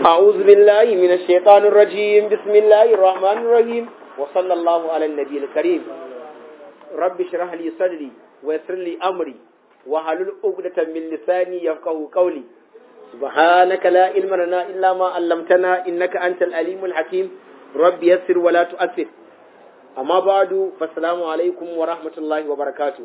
أعوذ بالله من الشيطان الرجيم بسم الله الرحمن الرحيم وصلى الله على النبي الكريم رب اشرح لي صدري ويسر لي أمري وحلل عقدة من لساني يفقه قولي سبحانك لا علم لنا إلا ما علمتنا إنك أنت العليم الحكيم رب يسر ولا تؤثر أما بعد فالسلام عليكم ورحمة الله وبركاته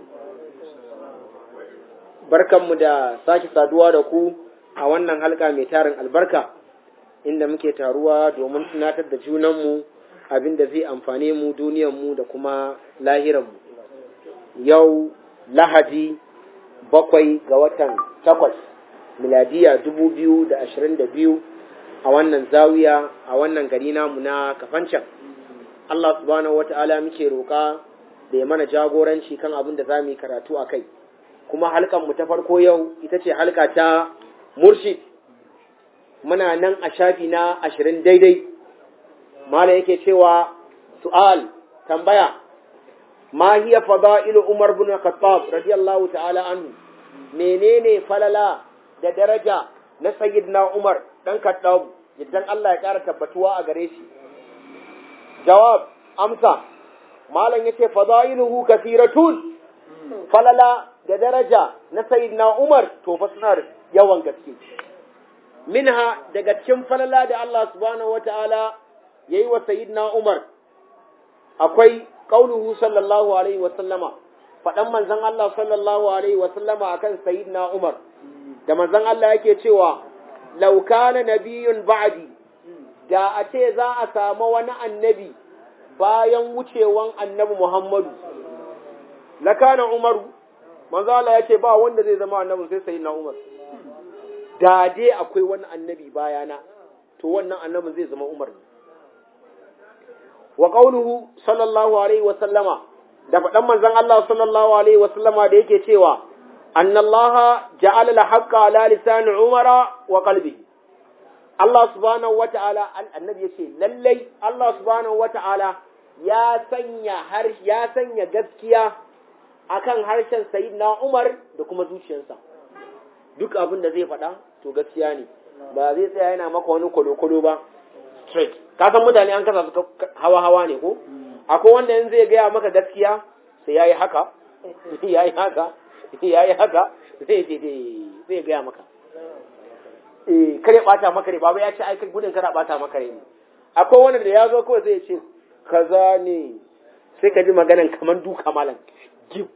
barkanmu da sake saduwa da ku a wannan halka mai tarin albarka inda muke taruwa domin tunatar da junanmu abin da zai amfane mu duniyanmu da kuma lahiranmu yau lahadi bakwai ga watan takwas miladiya dubu biyu da ashirin da biyu a wannan zawiya a wannan gari namu na kafancan Allah subhanahu wata'ala muke roƙa da ya mana jagoranci kan abin da za mu yi karatu a kai kuma halkan mu ta farko yau ita ce halka ta murshid muna nan a shafi na ashirin daidai mala yake cewa su'al tambaya ma hiya fada'ilu umar bin khattab radiyallahu ta'ala anhu menene falala da daraja na sayyidina umar dan khattab idan Allah ya kara tabbatuwa a gare shi jawab amsa malam yace fada'iluhu kathiratun falala da daraja na sayyidina Umar to fa suna yawan gaske minha daga cikin falala da Allah subhanahu wataala yayi wa sayyidina Umar akwai qauluhu sallallahu alaihi wa sallama fadan manzon Allah sallallahu alaihi wa sallama akan sayyidina Umar da manzon Allah yake cewa law kana nabiyyun ba'di da a ce za a samu wani annabi bayan wucewan annabi Muhammadu lakana Umaru manzo Allah ya ce ba wanda zai zama annabi sai sayyidina Umar da dai akwai wani annabi bayana to wannan annabin zai zama Umar ne wa qawluhu sallallahu alaihi wa sallama da faɗan manzon Allah sallallahu alaihi wa sallama da yake cewa annallaha ja'ala al-haqqa ala lisani umara wa qalbihi Allah subhanahu wata'ala annabi yace lallai Allah subhanahu wata'ala ya sanya har ya sanya gaskiya akan harshen sayyidina Umar da kuma zuciyarsa duk abin da zai faɗa to gaskiya ne ba zai tsaya yana maka wani kwalo-kwalo ba straight ka san mutane an kasa su hawa-hawa ne ko akwai wanda yanzu zai gaya maka gaskiya sai yayi haka yayi haka yayi haka zai je zai gaya maka eh kare bata maka ne baba ya ce ai gudun kana bata maka ne akwai wanda da ya zo kawai zai ce kaza ne sai ka ji maganan kaman duka malam gib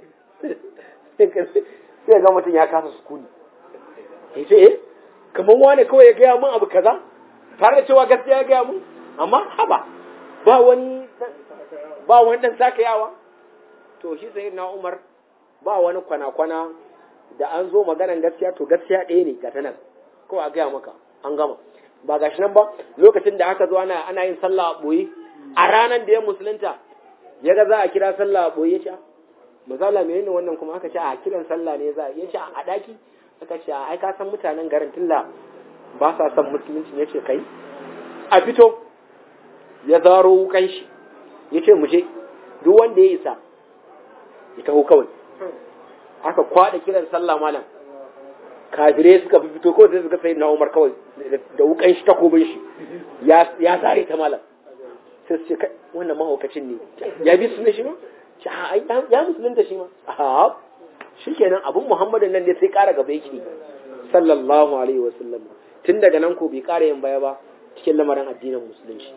sai ga mutum ya kasa sukuni ya ce eh kamar wane kawai ya gaya mun abu kaza tare da cewa gaskiya ya gaya mun amma haba ba wani ba wani dan sakayawa to shi sai na Umar ba wani kwana-kwana da an zo maganan gaskiya to gaskiya ɗaya ne ga ta nan kawai a gaya maka an gama ba gashi nan ba lokacin da aka zo ana ana yin sallah a boye a ranar da ya musulunta ya ga za a kira sallah a boye ya ce misala menene wannan kuma aka ce a kiran sallah ne za a yace a daki aka ce ai ka san mutanen garin tilla ba sa son musulunci yace kai a fito ya zaro wukan shi yace mu je duk wanda ya isa ya taho kawai aka kwada kiran sallah malam kafirai suka fito kawai sai suka sai na Umar kawai da wukan shi takobin shi ya ya zare ta malam sai su ce kai wannan mahaukacin ne ya bi su ne shi ma ya musulunta shi ma a shi kenan abin muhammadin nan ne sai ƙara gaba yake sallallahu alaihi wasallam tun daga nan ko bai ƙara yin baya ba cikin lamarin addinin musulunci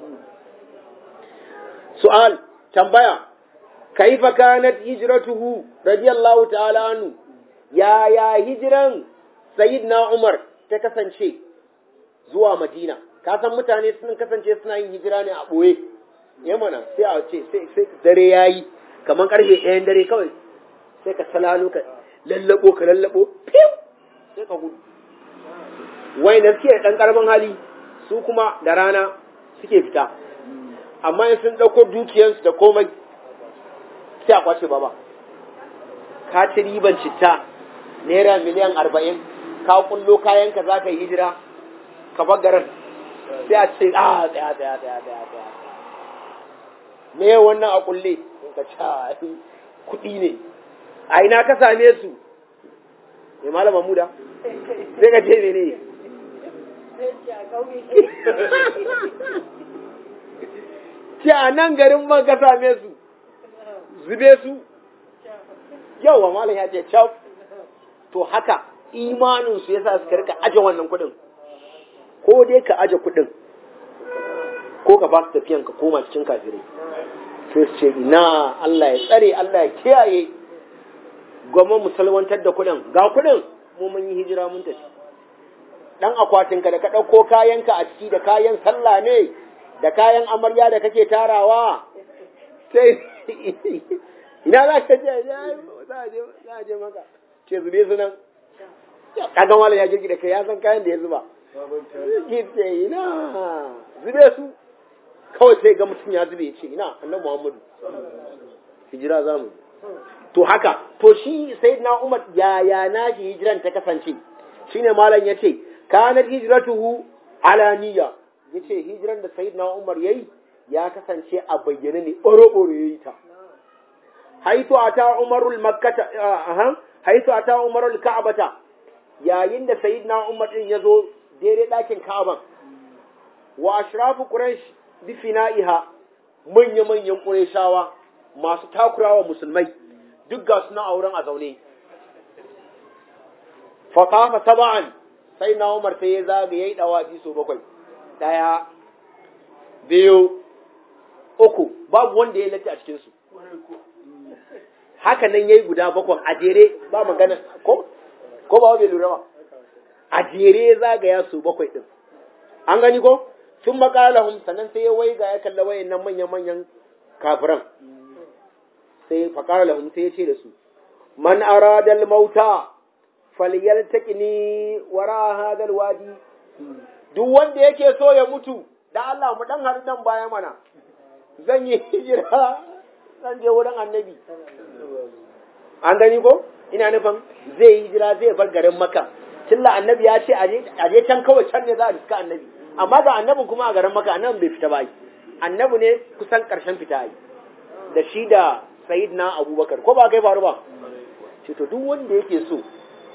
su'al tambaya kaifa kanat hijratuhu radiyallahu ta'ala anhu ya ya hijiran sayyidina umar ta kasance zuwa madina ka san mutane sun kasance suna yin hijira ne a ɓoye yamana sai a ce sai dare yayi kamar karfe ɗayan dare kawai sai ka salalo ka lallabo ka lallabo fiw sai ka gudu wai da suke ɗan ƙarfin hali su kuma da rana suke fita amma in sun ɗauko dukiyarsu da komai sai a kwace baba ka ci riban citta naira miliyan arba'in ka kullo kayanka za ka yi hijira ka bagaran sai a ce a tsaya tsaya tsaya tsaya tsaya me wannan a kulle ka ci kuɗi ne a ina ka same su mai malama muda sai ka ce ne ce a nan garin ban ka same su zube su yawa malam ya ce cap to haka imaninsu ya sa suka rika aje wannan kuɗin ko dai ka aje kuɗin ko ka ba su tafiyan ka koma cikin kafirai sai su ce ina Allah ya tsare Allah ya kiyaye gwamnan musalwantar da kuɗin ga kuɗin mu mun yi hijira mun tafi dan akwatinka da ka ɗauko kayanka a ciki da kayan sallah ne da kayan amarya da kake tarawa sai ina za ka je za a je maka ce zube su nan kaga malam ya girgi da kai ya san kayan da ya zuba gitse ina zube su kawai sai ga mutum ya zube ya ce ina annan muhammadu hijira za mu to haka to shi sai na umar yaya na shi hijiran ta kasance shine malam ya ce kanat hijratuhu ala niyya yace hijiran da sayyidina umar yayi ya kasance a bayyane ne ɓoro-ɓoro yayi ta haitu ata umarul makkata aha haitu ata umarul ka'bata yayin da sayyidina umar din yazo daidai ɗakin ka'aban wa ashrafu quraish bi fina'iha manya manyan qurayshawa masu takurawa musulmai duk ga suna auren a zaune fa qafa sab'an sayyidina umar sai ya zaga yayi dawafi so bakwai daya biyu uku babu wanda ya latti a cikin su haka nan yayi guda bakwan a jere ba magana ko ko ba bai lura ba a jere zagaya su bakwai din an gani ko sun makalahum sannan sai ya waiga ya kalla wayan nan manyan manyan kafiran sai faqala lahum sai ya ce da su man arada al mauta falyaltaqini wara hadha al wadi duk wanda yake so ya mutu da Allah mu dan haɗu dan baya mana zan yi hijira zan je wurin annabi an gani ko ina nufin zai yi hijira zai bar garin maka tilla annabi ya ce a je can kawai can ne za a riska annabi amma ga annabin kuma a garin maka annabi bai fita ba yi annabi ne kusan karshen fita yi da shi da na abubakar ko ba kai faru ba ce to duk wanda yake so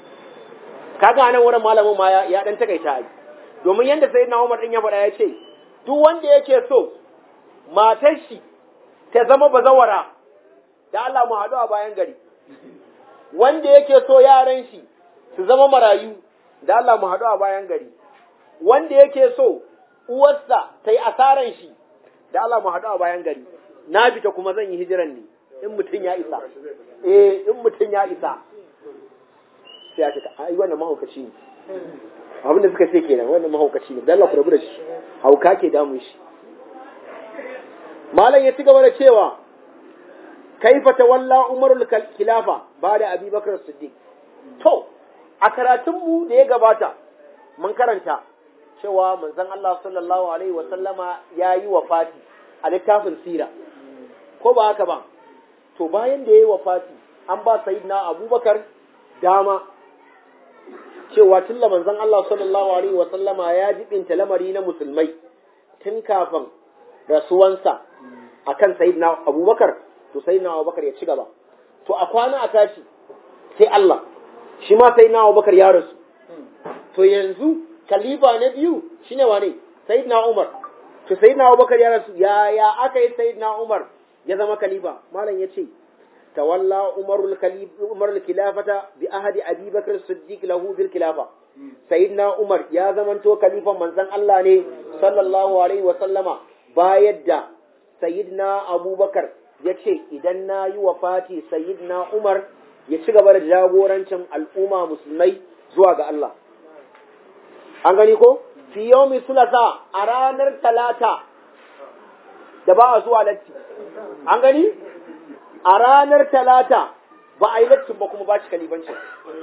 kaga nan wurin malamin ma ya dan takaita yi domin yadda sayyidina umar din ya faɗa ya ce duk wanda yake so matar shi ta zama bazawara da Allah mu haɗu a bayan gari wanda yake so yaran shi su zama marayu da Allah mu haɗu a bayan gari wanda yake so uwarsa ta yi asaran shi da Allah mu haɗu a bayan gari na fita kuma zan yi hijiran ne in mutum ya isa eh in mutum ya isa sai ya ce ai wannan mahaukaci ne abin da suka ce kenan wannan mahaukaci ne dan Allah ku rabu da shi hauka ke damun shi malam ya ci gaba da cewa kaifa tawalla umarul khilafa ba da abubakar siddiq to a karatunmu da ya gabata mun karanta cewa manzon Allah sallallahu alaihi wa sallama ya yi wafati a littafin sira ko ba haka ba to bayan da ya yi wafati an ba sayyidina abubakar dama cewa tun manzon Allah sallallahu alaihi wa sallama ya jibinta lamari na musulmai tun kafin rasuwansa akan sayyidina abubakar to sai na Abubakar ya ci gaba to a kwana a tashi sai Allah shi ma sai na Abubakar ya rasu to yanzu kalifa na biyu shine wane sayyidina Umar to sayyidina Abubakar ya rasu ya ya aka yi sayyidina Umar ya zama kalifa malam yace tawalla umarul khalifa umarul khilafata bi ahadi abi bakr siddiq lahu bil khilafa sayyidina Umar ya zamanto kalifan manzon Allah ne sallallahu alaihi wa sallama bayar da sayyidina Abubakar ya ce idan na yi wa fati sayyidina Umar ya ci gaba da jagorancin al'umma musulmai zuwa ga Allah. An gani ko? Fi yomi sulasa a ranar talata da ba a zuwa latti. An gani? A ranar talata ba a yi lattin ba kuma ba shi kalibanci.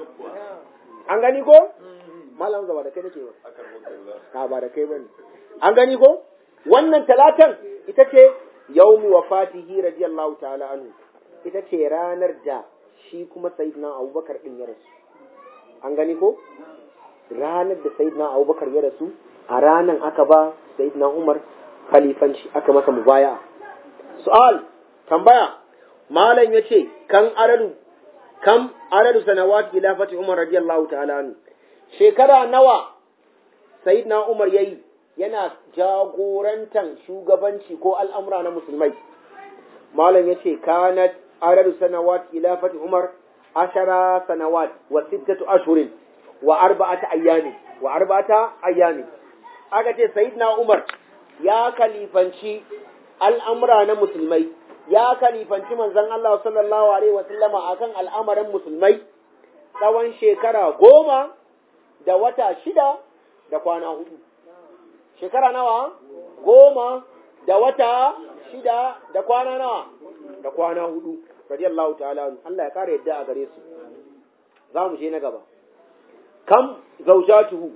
An gani ko? Malam zaba da kai nake ba. ba da kai ba ne. An gani ko? Wannan talatan ita ce yaumi wafatihi radiyallahu ta'ala anhu ita ce ranar da shi kuma sayyidina abubakar din ya rasu an gani ko ranar da sayyidina abubakar ya rasu a ranar aka ba sayyidina umar khalifanci aka masa mubaya su'al tambaya malam yace kan aradu kam aradu sanawat khilafati umar radiyallahu ta'ala anhu shekara nawa sayyidina umar yayi yana jagorantan shugabanci ko al'amura na musulmai malam yace kanat adadu sanawat khilafati umar ashara sanawat wa sittatu ashhurin wa arba'ata ayyami wa arba'ata ayyami aka ce sayyidina umar ya kalifanci al'amura na musulmai ya kalifanci manzon Allah sallallahu alaihi wa sallama akan al'amarin musulmai tsawon shekara goma da wata shida da kwana hudu shekara nawa goma da wata shida da kwana nawa da kwana hudu radiyallahu ta'ala Allah ya kare yadda a gare su za mu je na gaba kam zaujatuhu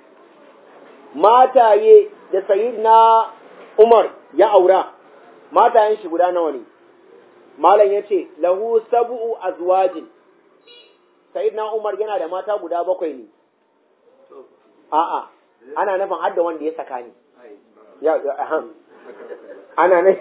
mataye da sayyidina Umar ya aura matayen shi guda nawa ne malam yace lahu sab'u azwajin sayyidina Umar yana da mata guda bakwai ne a'a ana nufin hadda wanda ya saka ne ya aham ana ne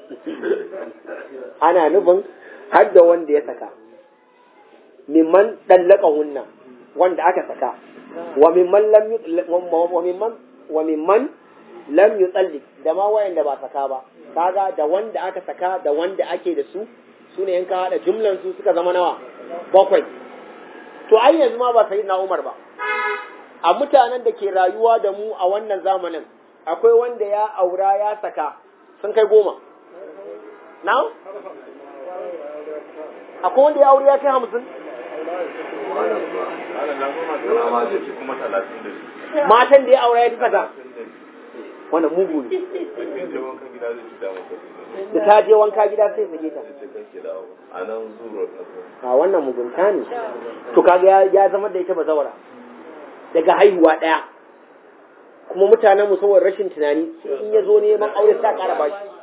ana nufin hadda wanda ya saka mimman dallaka hunna wanda aka saka wa mimman lam wa mimman wa mimman lam yutalli da ma wayanda ba saka ba kaga da wanda aka saka da wanda ake da su sune in ka hada jumlan su suka zama nawa bakwai to ai yanzu ma ba sayyidina Umar ba a mutanen da ke rayuwa da mu a wannan zamanin akwai wanda ya aura ya saka sun kai goma na? akwai wanda ya aure ya kai hamsin? matan da ya aura ya fi saka wannan mugu ne da ta je wanka gida sai sake ta a wannan mugunta ne to kaga ya zama da ita ba zawara daga haihuwa ɗaya kuma mutanen mu saboda rashin tunani in ya zo neman aure sa ƙara ba shi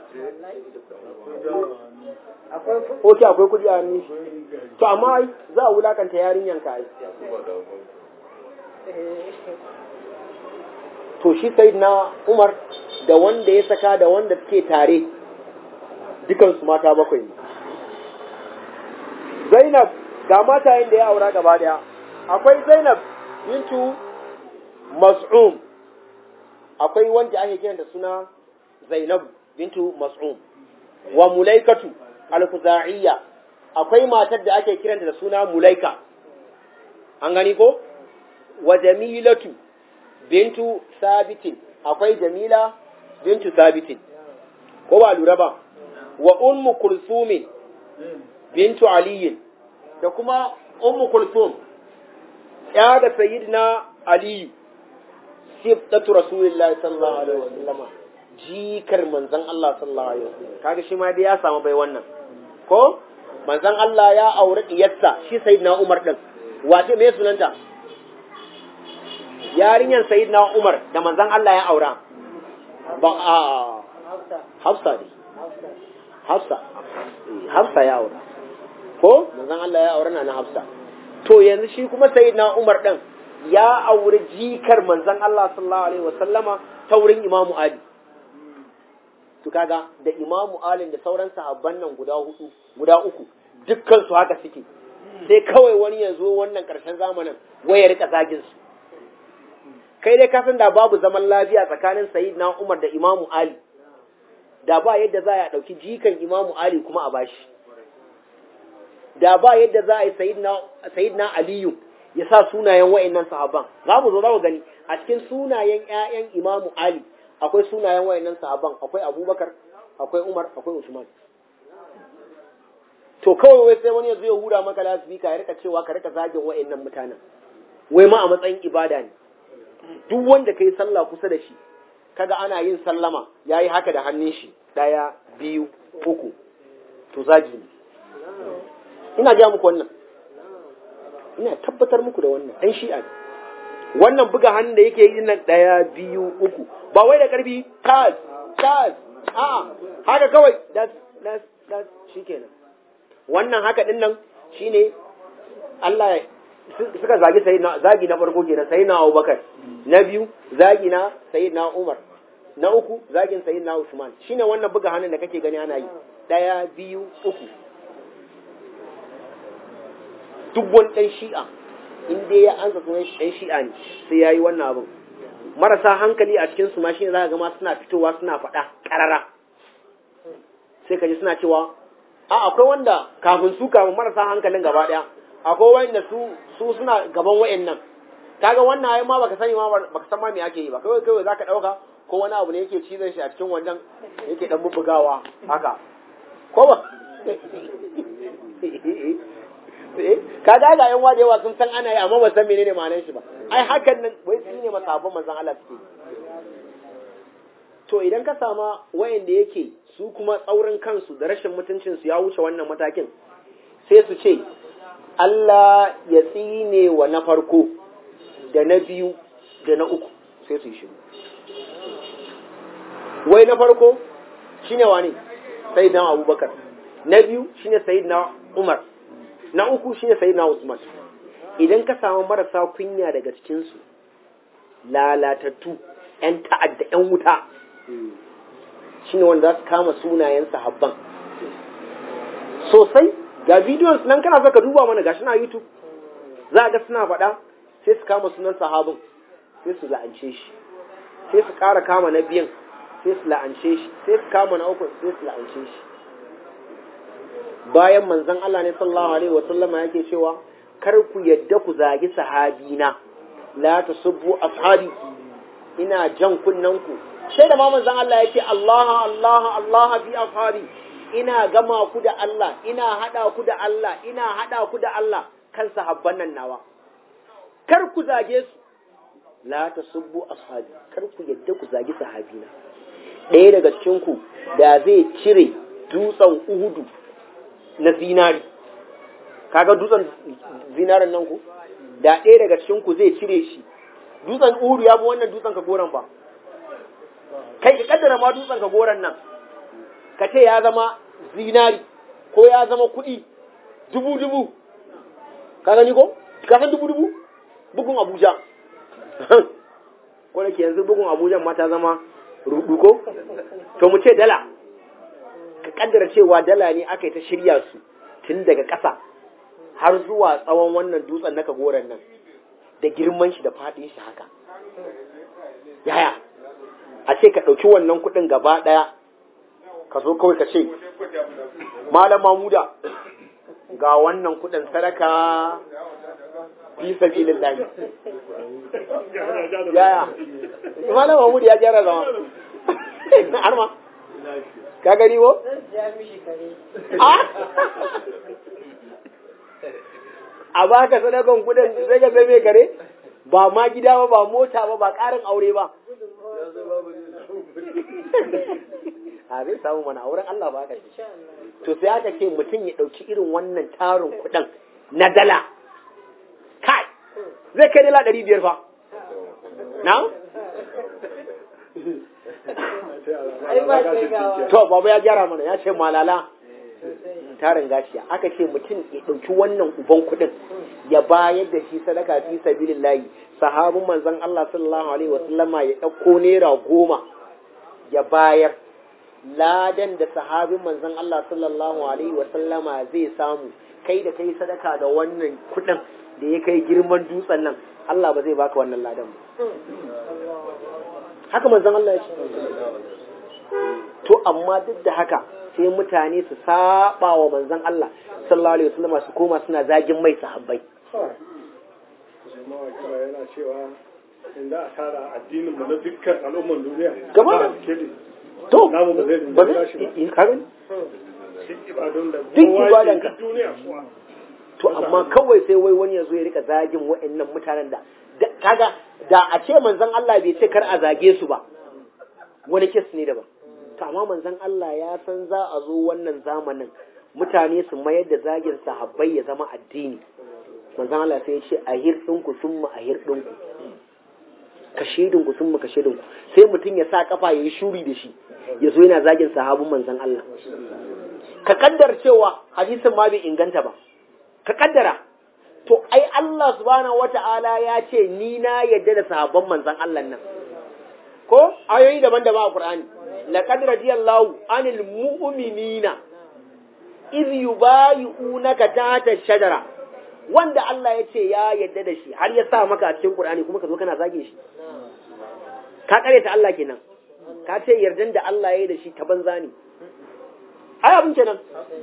Oke akwai kuɗi a hannun shi. To amma za a wulakanta yarinyan ka ai. To shi sai na Umar da wanda ya saka da wanda suke tare dukansu mata bakwai ne. Zainab ga matayen da ya aura gaba daya. Akwai Zainab bintu Mas'um. Akwai wanda ake kiranta suna Zainab bintu Mas'um. Wa Mulaikatu al-Khuza'iyya. Akwai matar da ake kiranta da suna Mulaika. An gani ko? Wa Jamilatu bintu Sabitin. Akwai Jamila bintu Sabitin. Ko ba lura ba? Wa Ummu Kulsumin bintu Aliyin. Da kuma Ummu Kulsum ya da Sayyidina Aliyu. Sibtatu Rasulullahi sallallahu alaihi wasallam. Jikar manzon Allah sallallahu alaihi wasallam. Kaga shi ma dai ya samu bai wannan. Ko? Manzon Allah ya aure diyarsa shi Sayyidina Umar din. Wace me sunanta? Yarinyar Sayyidina Umar da manzon Allah ya aura. Ba a Hafsa ne. Hafsa. Hafsa ya aura. Ko? Manzon Allah ya aura na Hafsa. To yanzu shi kuma Sayyidina Umar din ya auri jikar manzon Allah sallallahu alaihi wasallama ta wurin Imamu Ali. To kaga da Imamu Ali da sauran sahabban nan guda hudu, guda uku, dukkan su haka suke. Sai kawai wani ya zo wannan karshen zamanin waya rika zagin su. Kai dai ka san da babu zaman lafiya tsakanin Sayyidina Umar da Imamu Ali. Da ba yadda za a ɗauki jikan Imamu Ali kuma a bashi. Da ba yadda za a yi Sayyidina Aliyu ya sa sunayen wa'annan sahabban za mu zo za mu gani a cikin sunayen ƴaƴan Imamu Ali akwai sunayen wa'annan sahabban akwai Abubakar akwai Umar akwai Usman to kawai wai sai wani ya zo ya hura maka lasbika ya rika cewa ka rika zagin wa'annan mutanen wai ma a matsayin ibada ne duk wanda kai sallah kusa da shi kaga ana yin sallama yayi haka da hannun shi daya biyu uku to zagi ne ina ga muku wannan ina tabbatar muku da wannan ɗan shi'a ne wannan buga hannun da yake yi nan ɗaya biyu uku ba wai da ƙarfi tas tas a'a haka kawai das das das shikenan wannan haka din nan shine Allah suka zagi sayyidina zagi na farko kenan sayyidina Abubakar na biyu zagi na sayyidina Umar na uku zagin sayyidina Usman shine wannan buga hannun da kake gani ana yi ɗaya biyu uku duk wani ɗan shi'a in dai ya ansa sunan ɗan shi'a ne sai ya yi wannan abin marasa hankali a cikin su ma shine zaka ga ma suna fitowa suna faɗa ƙarara sai ka ji suna cewa a akwai wanda kafin su kafin marasa hankalin gaba ɗaya akwai wanda su su suna gaban wayannan kaga wannan ai ma baka sani ma baka san ma me ake yi ba kawai kawai zaka dauka ko wani abu ne yake cizon shi a cikin wannan yake dan bubbugawa haka ko ba ka ga ga yan da yawa sun san ana yi amma ba san menene ma'anar shi ba ai hakan nan wai su ne masabban manzon Allah suke to idan ka sama wayanda yake su kuma tsaurin kansu da rashin mutuncin su ya wuce wannan matakin sai su ce Allah ya tsine wa na farko da na biyu da na uku sai su yi shiru wai na farko shine wani sayyidina Abubakar na biyu shine sayyidina Umar na uku shine sayyidina Usman idan ka samu marasa kunya daga cikin su lalatattu ƴan ta'adda ƴan wuta shine wanda za su kama sunayen sahabban sosai ga bidiyon nan kana saka duba mana gashi na YouTube za ga suna faɗa sai su kama sunan sahabin sai su la'ance shi sai su ƙara kama na biyan sai su la'ance shi sai su kama na uku sai su la'ance shi bayan manzon Allah ne sallallahu alaihi wasallama yake cewa kar ku yadda ku zagi sahabina la tasubbu ashabi ina jan kunnen ku sai da ma manzon Allah yake Allah Allah Allah bi ashabi ina gama ku da Allah ina hada ku da Allah ina hada ku da Allah kan sahabban nan nawa kar ku zage su la tasubbu ashabi kar ku yadda ku zagi sahabina ɗaya daga cikin ku da zai cire dutsen Uhudu na zinari kaga dutsen zinarin nan ku da ɗaya daga cikin ku zai cire shi dutsen Uhudu ya bi wannan dutsen ka goran ba kai ka kaddara ma dutsen ka goran nan ka ce ya zama zinari ko ya zama kuɗi dubu dubu ka gani ko ka san dubu dubu bugun Abuja ko da ke yanzu bugun Abuja ma ta zama rudu ko to mu ce dala ka kaddara cewa dala ne aka yi ta shirya su tun daga ƙasa har zuwa tsawon wannan dutsen na kagoran nan da girman shi da faɗin shi haka yaya a ce ka ɗauki wannan kuɗin gaba ɗaya ka zo kawai ka ce malam mamuda ga wannan kuɗin sadaka fi sabilin lahi yaya malam mamuda ya gyara zama har ma ka gani wo? a baka sadakan kudin sai ka zai mai kare ba ma gida ba ba mota ba ba karin aure ba a zai samu mana auren Allah ba ka to sai aka ce mutum ya ɗauki irin wannan tarin kudin na dala kai zai kai dala ɗari biyar fa na? To, baba ya gyara mana ya ce malala tarin gashiya aka ce mutum ya ɗauki wannan uban kuɗin ya bayar da shi sadaka fi sabilin layi sahabin manzon Allah sallallahu alaihi wasallama ya ɗauko naira goma ya bayar ladan da sahabin manzon Allah sallallahu alaihi wasallama zai samu kai da kai sadaka da wannan kuɗin da ya kai girman dutsen nan Allah ba zai baka wannan ladan ba haka manzon Allah ya ce to amma duk da haka sai mutane su saba wa manzon Allah sallallahu alaihi wasallam su koma suna zagin mai sahabbai yana cewa inda a tara addinin mu na dukkan al'umman duniya gaba to namu ba zai ba zai karin duk ibadun da Duk kowa ibadan ke ka. duk duniya kuwa to amma kawai sai wai wani ya zo ya rika zagin wa'annan mutanen da da- kaga da a ce manzon Allah bai ce kar a zage su ba wani kes ne daban to amma manzon Allah ya san za a zo wannan zamanin mutane su mayar da zagin sahabbai ya zama addini manzon Allah sai ya ce a hirɗinku sun mu a hirɗinku ka shaidinku sun mu ka shaidinku sai mutum ya sa kafa ya yi shuri da shi ya zo yana zagin sahabin manzon Allah ka kaddar cewa hadisin ma bai inganta ba ka kaddara to ai Allah subhanahu wata'ala ya ce ni na yadda da sahabban manzon Allah nan ko ayoyi daban-daban a Qur'ani laqad radiyallahu anil mu'minina iz yubayi'unaka tahta shajara wanda Allah ya ce ya yadda da shi har ya sa maka a cikin Qur'ani kuma ka zo kana zage shi ka kare ta Allah kenan ka ce yardan da Allah ya yi da shi ta banza ne ai abin kenan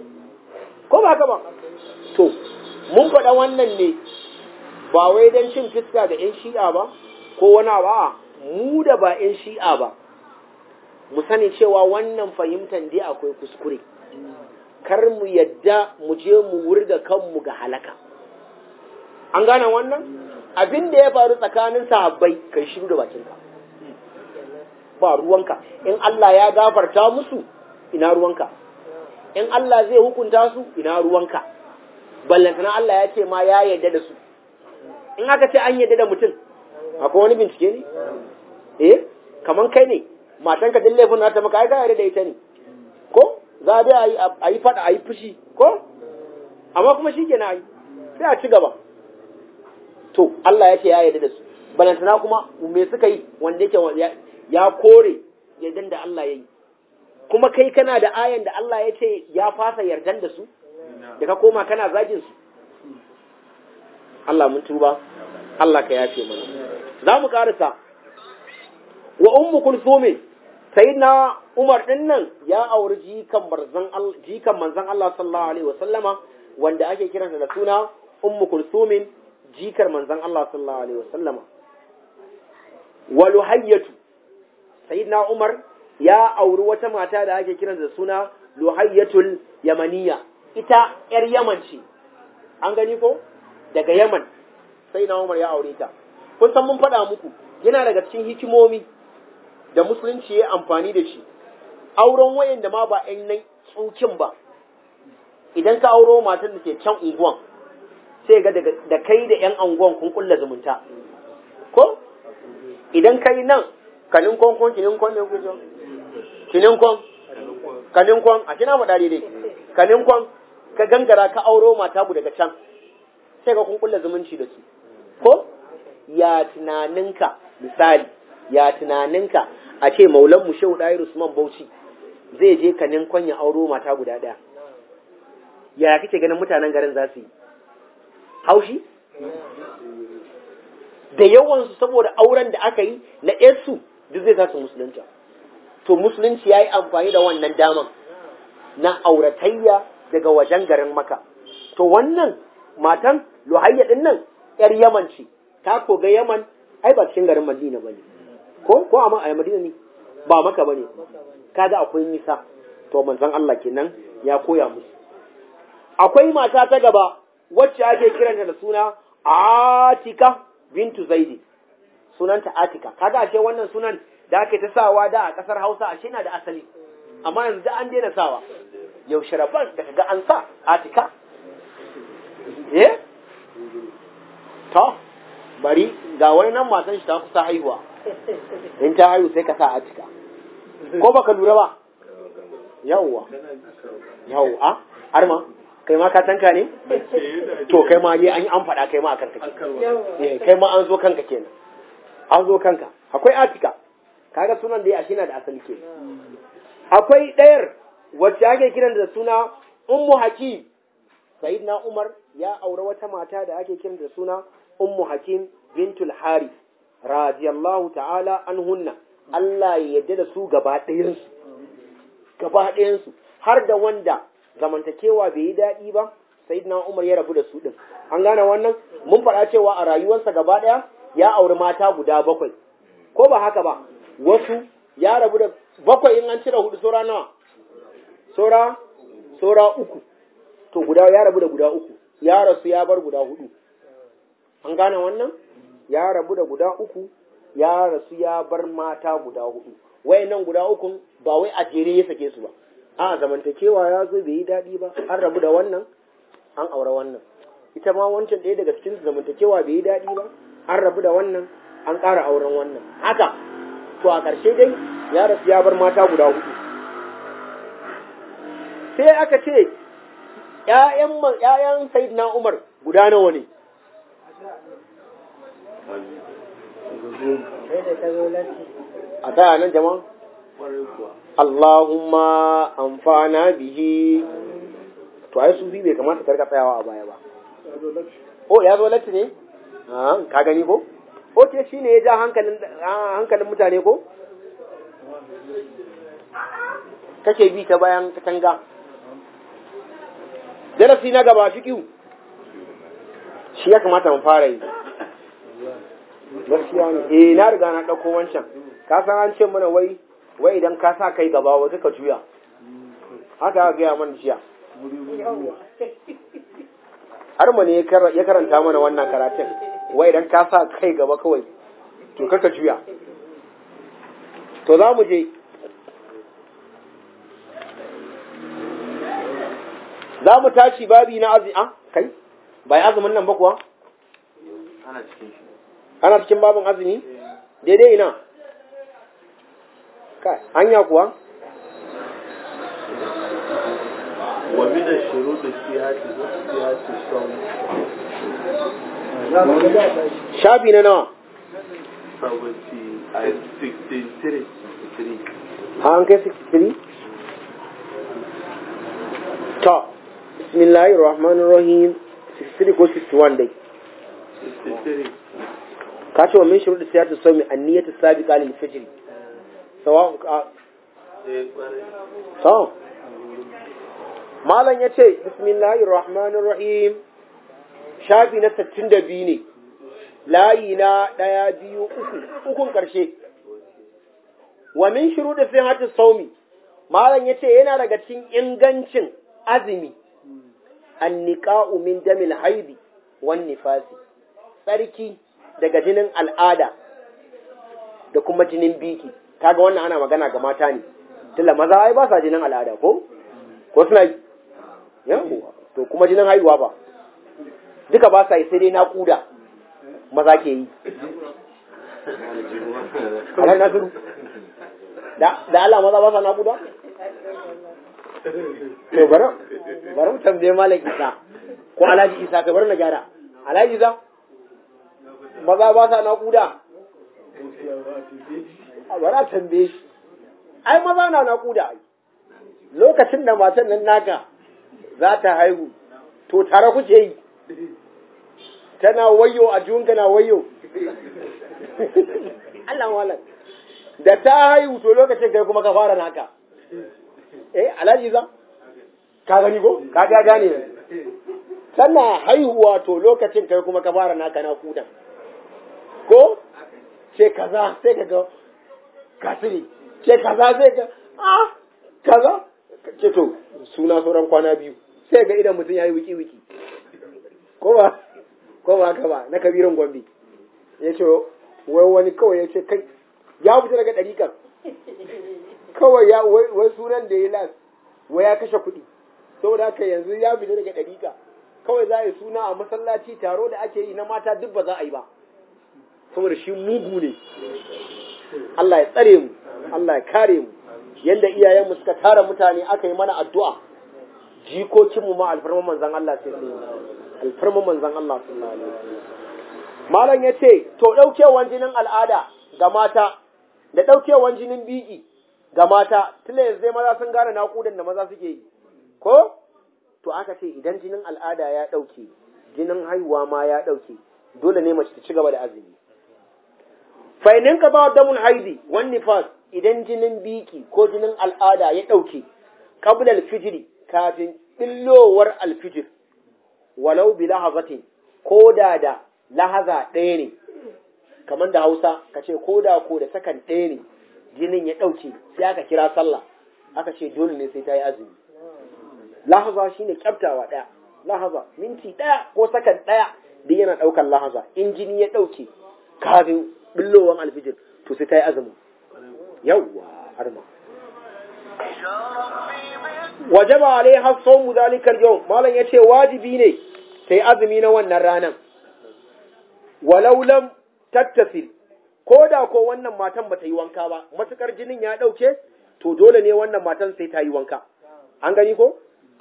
ko ba ka ba to mun faɗa wannan ne ba wai don cin fiska da 'yan shi'a ba ko wani ba mu da ba 'yan shi'a ba mu sani cewa wannan fahimtar dai akwai kuskure kar mu yadda mu je mu wurga kanmu ga halaka an gane wannan abin da ya faru tsakanin sahabbai kai shiru da bakinka ba ruwanka in Allah ya gafarta musu ina ruwanka in Allah zai hukunta su ina ruwanka ballantana Allah ya ce ma ya yarda da su in aka ce an yarda da mutum akwai wani bincike ne eh kaman kai ne matanka din laifin nata maka ai ka yarda da ita ne ko za a dai a yi fada a yi fushi ko amma kuma shi kenan ai sai a ci gaba to Allah ya ce ya yarda da su balantana kuma me suka yi wanda yake ya kore yardan da Allah ya yi kuma kai kana da ayan da Allah ya ce ya fasa yardan da su da ka koma kana zagin su Allah mun tuba Allah ka yafe mana za mu karasa wa ummu kulsumin sayyidina Umar din nan ya auri jikan manzon Allah jikan manzon Allah sallallahu alaihi wasallama wanda ake kiransa da suna ummu kulsumin jikar manzon Allah sallallahu alaihi wasallama wa luhayyatu sayyidina Umar ya auri wata mata da ake kiransa da suna luhayyatul yamaniya ita yar yaman ce an gani ko daga yaman sai na umar ya aure ta kun san mun faɗa muku yana daga cikin hikimomi da musulunci ya amfani da shi auren wayan da ma ba yan nan tsukin ba idan ka auro matan da ke can unguwan sai ga da kai da yan unguwan kun kulla zumunta ko idan kai nan kanin kon kon kinin kon ne kujo kinin kon kanin kon a kina faɗa daidai kanin kon ka gangara ka auro mata ku daga can sai ka kun kulla zumunci da su ko ya tunaninka misali ya tunaninka a ce maulan mu shehu ɗayar usman bauchi zai je kanin kon ya auro mata guda ɗaya ya kake ganin mutanen garin za su yi haushi da yawansu saboda auren da aka yi na su duk zai su musulunta to musulunci ya yi amfani da wannan daman na auratayya daga wajen garin maka to wannan matan luhayya din nan yar yaman ce ta koga yaman ai ba cikin garin madina bane ko ko amma a madina ne ba maka bane kaga akwai nisa to manzon Allah kenan ya koya musu akwai mata ta gaba wacce ake kiranta da suna Atika bintu Zaidi sunanta Atika kaga ashe wannan sunan da ake ta sawa da a kasar Hausa ashe na da asali amma yanzu da an daina sawa yaushe rabban da kaga an sa Atika eh to bari ga wani nan matan shi ta kusa haihuwa in ta haihu sai ka sa Atika ko baka lura ba yawwa yawwa har ma kai ma ka tanka ne to kai ma an yi an faɗa kai ma a kanka ke kai ma an zo kanka kenan an zo kanka akwai atika kaga sunan da ya shi na da asali ke akwai ɗayar wacce ake kiran da suna ummu hakim sayyidina umar ya aure wata mata da ake kiran da suna ummu hakim bintul hari radiyallahu ta'ala anhunna Allah ya yarda da su gaba ɗayansu gaba ɗayansu har da wanda zamantakewa bai yi daɗi ba sai na umar ya rabu da su ɗin an gane wannan mun faɗa cewa a rayuwarsa gaba ɗaya ya auri mata guda bakwai ko ba haka ba wasu ya rabu da bakwai in an cire hudu saura nawa saura saura uku to guda ya rabu da guda uku ya rasu ya bar guda hudu an gane wannan ya rabu da guda uku ya rasu ya bar mata guda hudu wayannan guda ukun ba wai a jere ya sake su ba a zamantakewa ya zo bai yi daɗi ba an rabu da wannan an aure wannan ita ma wancan ɗaya daga cikin zamantakewa bai yi daɗi ba an rabu da wannan an ƙara auren wannan haka to a ƙarshe dai ya rasu ya bar mata guda hudu sai aka ce ƴaƴan ƴaƴan sayyidina Umar guda nawa ne a ta nan jama'a Allahumma amfana bihi to ai sufi bai kamata ka rika tsayawa a baya ba oh ya zo latti ne ka gani ko oke shi ne ya ja hankalin hankalin mutane ko kake bi ta bayan katanga darasi na gaba fiƙiu shi ya kamata mu fara yi gaskiya ne eh na riga na ɗauko wancan ka san an ce mana wai wai idan ka sa kai gaba wai ka juya haka aka gaya mana jiya har mu ne ya karanta mana wannan karatun wai idan ka sa kai gaba kawai to kaka juya to za mu je za mu tashi babi na azumi a kai bai azumin nan ba kuwa ana cikin shi ana cikin babin azumi daidai ina kai hanya kuwa wa min ash-shurut as-sihhati was-sihhati as-sawm shafi na nawa seventy and sixty-three three an kai 63 ta bismillahir rahmanir rahim 63 ko 61 dai sixty-three ka ce wa min shurud siyatu sawmi an-niyyatu sabiqa lil fajr sawa ka eh kwarai sawa malam yace bismillahir rahmanir rahim shafi na 62 ne layi na ɗaya biyu uku ukun ƙarshe wa min shurud sihhati sawmi malam yace yana daga cikin ingancin azumi anniqa'u min damil haidi wan nifasi tsarki daga jinin al'ada da kuma jinin biki kaga wannan ana magana ga mata ne tunda maza ai ba sa jinin al'ada ko ko suna yi yawa to kuma jinin haihuwa ba duka ba sa yi sai dai naƙuda maza ke yi alhan nasiru da da Allah maza ba sa naƙuda to bari bari mu tambaye malam Isa ko Alhaji Isa ka bar na gyara Alhaji Isa maza ba sa naƙuda a bari a tambaye shi ai maza na naƙuda ai lokacin da matan nan naka za ta haihu to tare kuke yi tana wayo a junka na wayo Allah malam da ta haihu to lokacin kai kuma ka fara naka eh alhaji za ka gani ko ka ga gane tana haihuwa to lokacin kai kuma ka fara naka na kudan ko ce kaza sai ka ga kasiri ce kaza sai ka ah kaza ce to suna sauran kwana biyu sai ga idan mutum ya yi wiki wiki ko ba ko ba haka ba na kabirin gombe ya ce wai wani kawai ya ce kai ya fita daga ɗarikan kawai ya wai sunan da ya las wai ya kashe kuɗi saboda haka yanzu ya fita daga ɗarika kawai za a yi suna a masallaci taro da ake yi na mata duk ba za a yi ba saboda shi mugu ne Allah ya tsare mu Allah ya kare mu yanda iyayenmu suka tara mutane aka yi mana addu'a jikokinmu ma alfarman manzan Allah sai alfarman manzan Allah sallallahu alaihi wasallam malam yace to daukewan jinin al'ada ga mata da daukewan jinin biki ga mata tunda yanzu dai maza sun gane naƙudan da maza suke yi ko to aka ce idan jinin al'ada ya dauke jinin haihuwa ma ya dauke dole ne mace ta ci gaba da azumi fa inin ka ba damun haidi wan nifas idan jinin biki ko jinin al'ada ya dauke qabla al-fijr kafin billowar al-fijr walau bi lahazatin ko da da lahaza ɗaya ne kamar da hausa ka ce ko da ko da sakan ɗaya ne jinin ya ɗauke sai aka kira sallah aka ce dole ne sai ta yi azumi lahaza shine kyaftawa ɗaya lahaza minti ɗaya ko sakan ɗaya duk yana ɗaukar lahaza in jini ya ɗauke kafin billowar alfijir to sai ta yi azumi yawwa harma wajaba alaiha sawmu zalikal yawm malam yace wajibi ne sai azumi na wannan ranan walau lam tattasil ko da ko wannan matan bata yi wanka ba matukar jinin ya dauke to dole ne wannan matan sai ta yi wanka an gani ko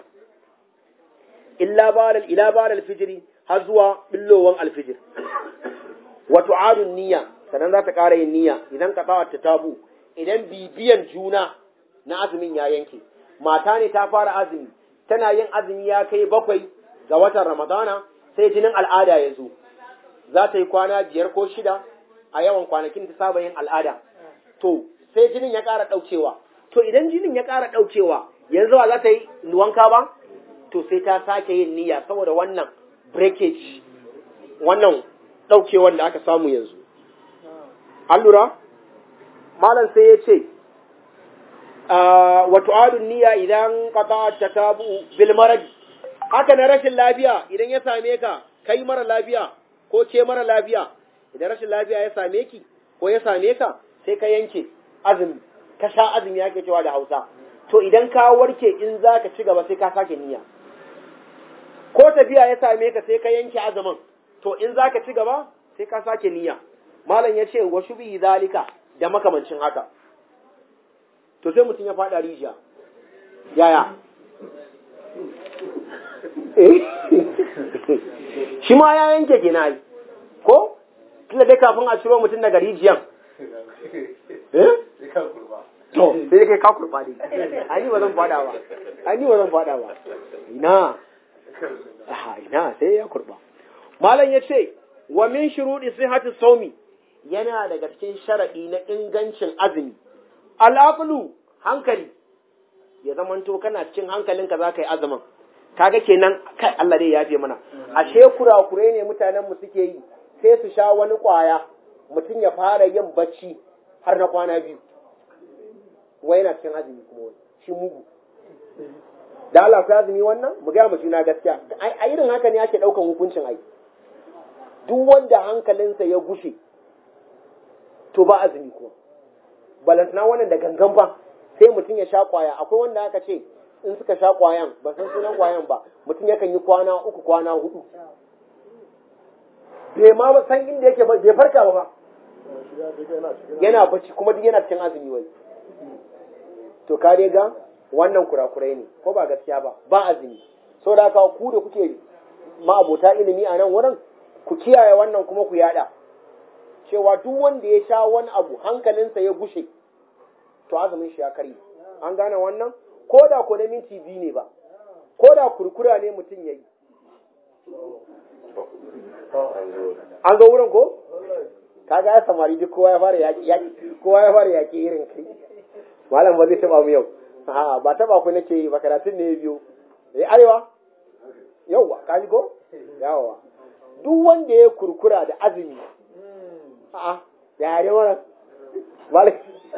illa balal ila balal fijri har zuwa billowan alfijir wa tu'adun niyya sannan za ta ƙara yin niyya idan ka ta tabu idan bibiyan juna na azumin ya yanke mata ne ta fara azumi tana yin azumi ya kai bakwai ga watan ramadana sai jinin al'ada ya zo za ta yi kwana biyar ko shida a yawan kwanakin ta saba yin al'ada to sai jinin ya ƙara ɗaukewa to idan jinin ya ƙara ɗaukewa yanzu ba za ta yi wanka ba to sai ta sake yin niyya saboda wannan breakage wannan ɗaukewar da aka samu yanzu an lura malam sai ya ce wato adun niyya idan qata takabu bil marad haka na rashin lafiya idan ya same ka kai mara lafiya ko ke mara lafiya idan rashin lafiya ya same ki ko ya same ka sai ka yanke azumi ka sha azumi yake cewa da Hausa to idan ka warke in zaka ci gaba sai ka sake niyya ko tafiya ya same ka sai ka yanke azumin to in zaka ci gaba sai ka sake niyya malam ya ce wa shubi zalika da makamancin haka to sai mutum ya faɗa rijiya yaya shi ma ya yanke gina yi ko tunda dai kafin a ciro mutum daga rijiyan eh to sai kai ka kurba ne ani ba zan faɗa ba ani ba zan faɗa ba ina aha ina sai ya kurba malam ya ce wa min shuruɗi sihhati sawmi yana daga cikin sharaɗi na ingancin azumi al'aqlu hankali ya zamanto kana cikin hankalinka za ka yi azumin kaga kenan kai Allah dai ya yafe mana ashe kurakure ne mutanen mu suke yi sai su sha wani kwaya mutum ya fara yin bacci har na kwana biyu wai yana cikin azumi kuma wani shi mugu da Allah ku azumi wannan mu ga mu juna gaskiya a irin haka ne ake daukan hukuncin ai duk wanda hankalinsa ya gushe to ba azumi kuma balantana wannan da gangan ba sai mutum ya sha kwaya akwai wanda aka ce in suka sha kwayan ba san sunan kwayan ba mutum yakan yi kwana uku kwana hudu bai ma ba san inda yake bai farka ba ba yana bacci kuma duk yana cikin azumi wai to ka dai ga wannan kurakurai ne ko ba gaskiya ba ba azumi saboda haka ku da kuke ma'abota ilimi a nan wurin ku kiyaye wannan kuma ku yada cewa duk wanda ya sha wani abu hankalinsa ya gushe to azumin shi ya karye an gane wannan ko da ko na minti biyu ne ba ko da kurkura ne mutum ya yi an zo wurin ko kaga ya samari duk kowa ya fara yaki kowa ya fara yaki irin kai malam ba zai taba mu yau a ba taba ku nake yi ba karatun ne biyu eh arewa yauwa ka ji ko yawa duk wanda ya kurkura da azumi a'a ya yare mana malam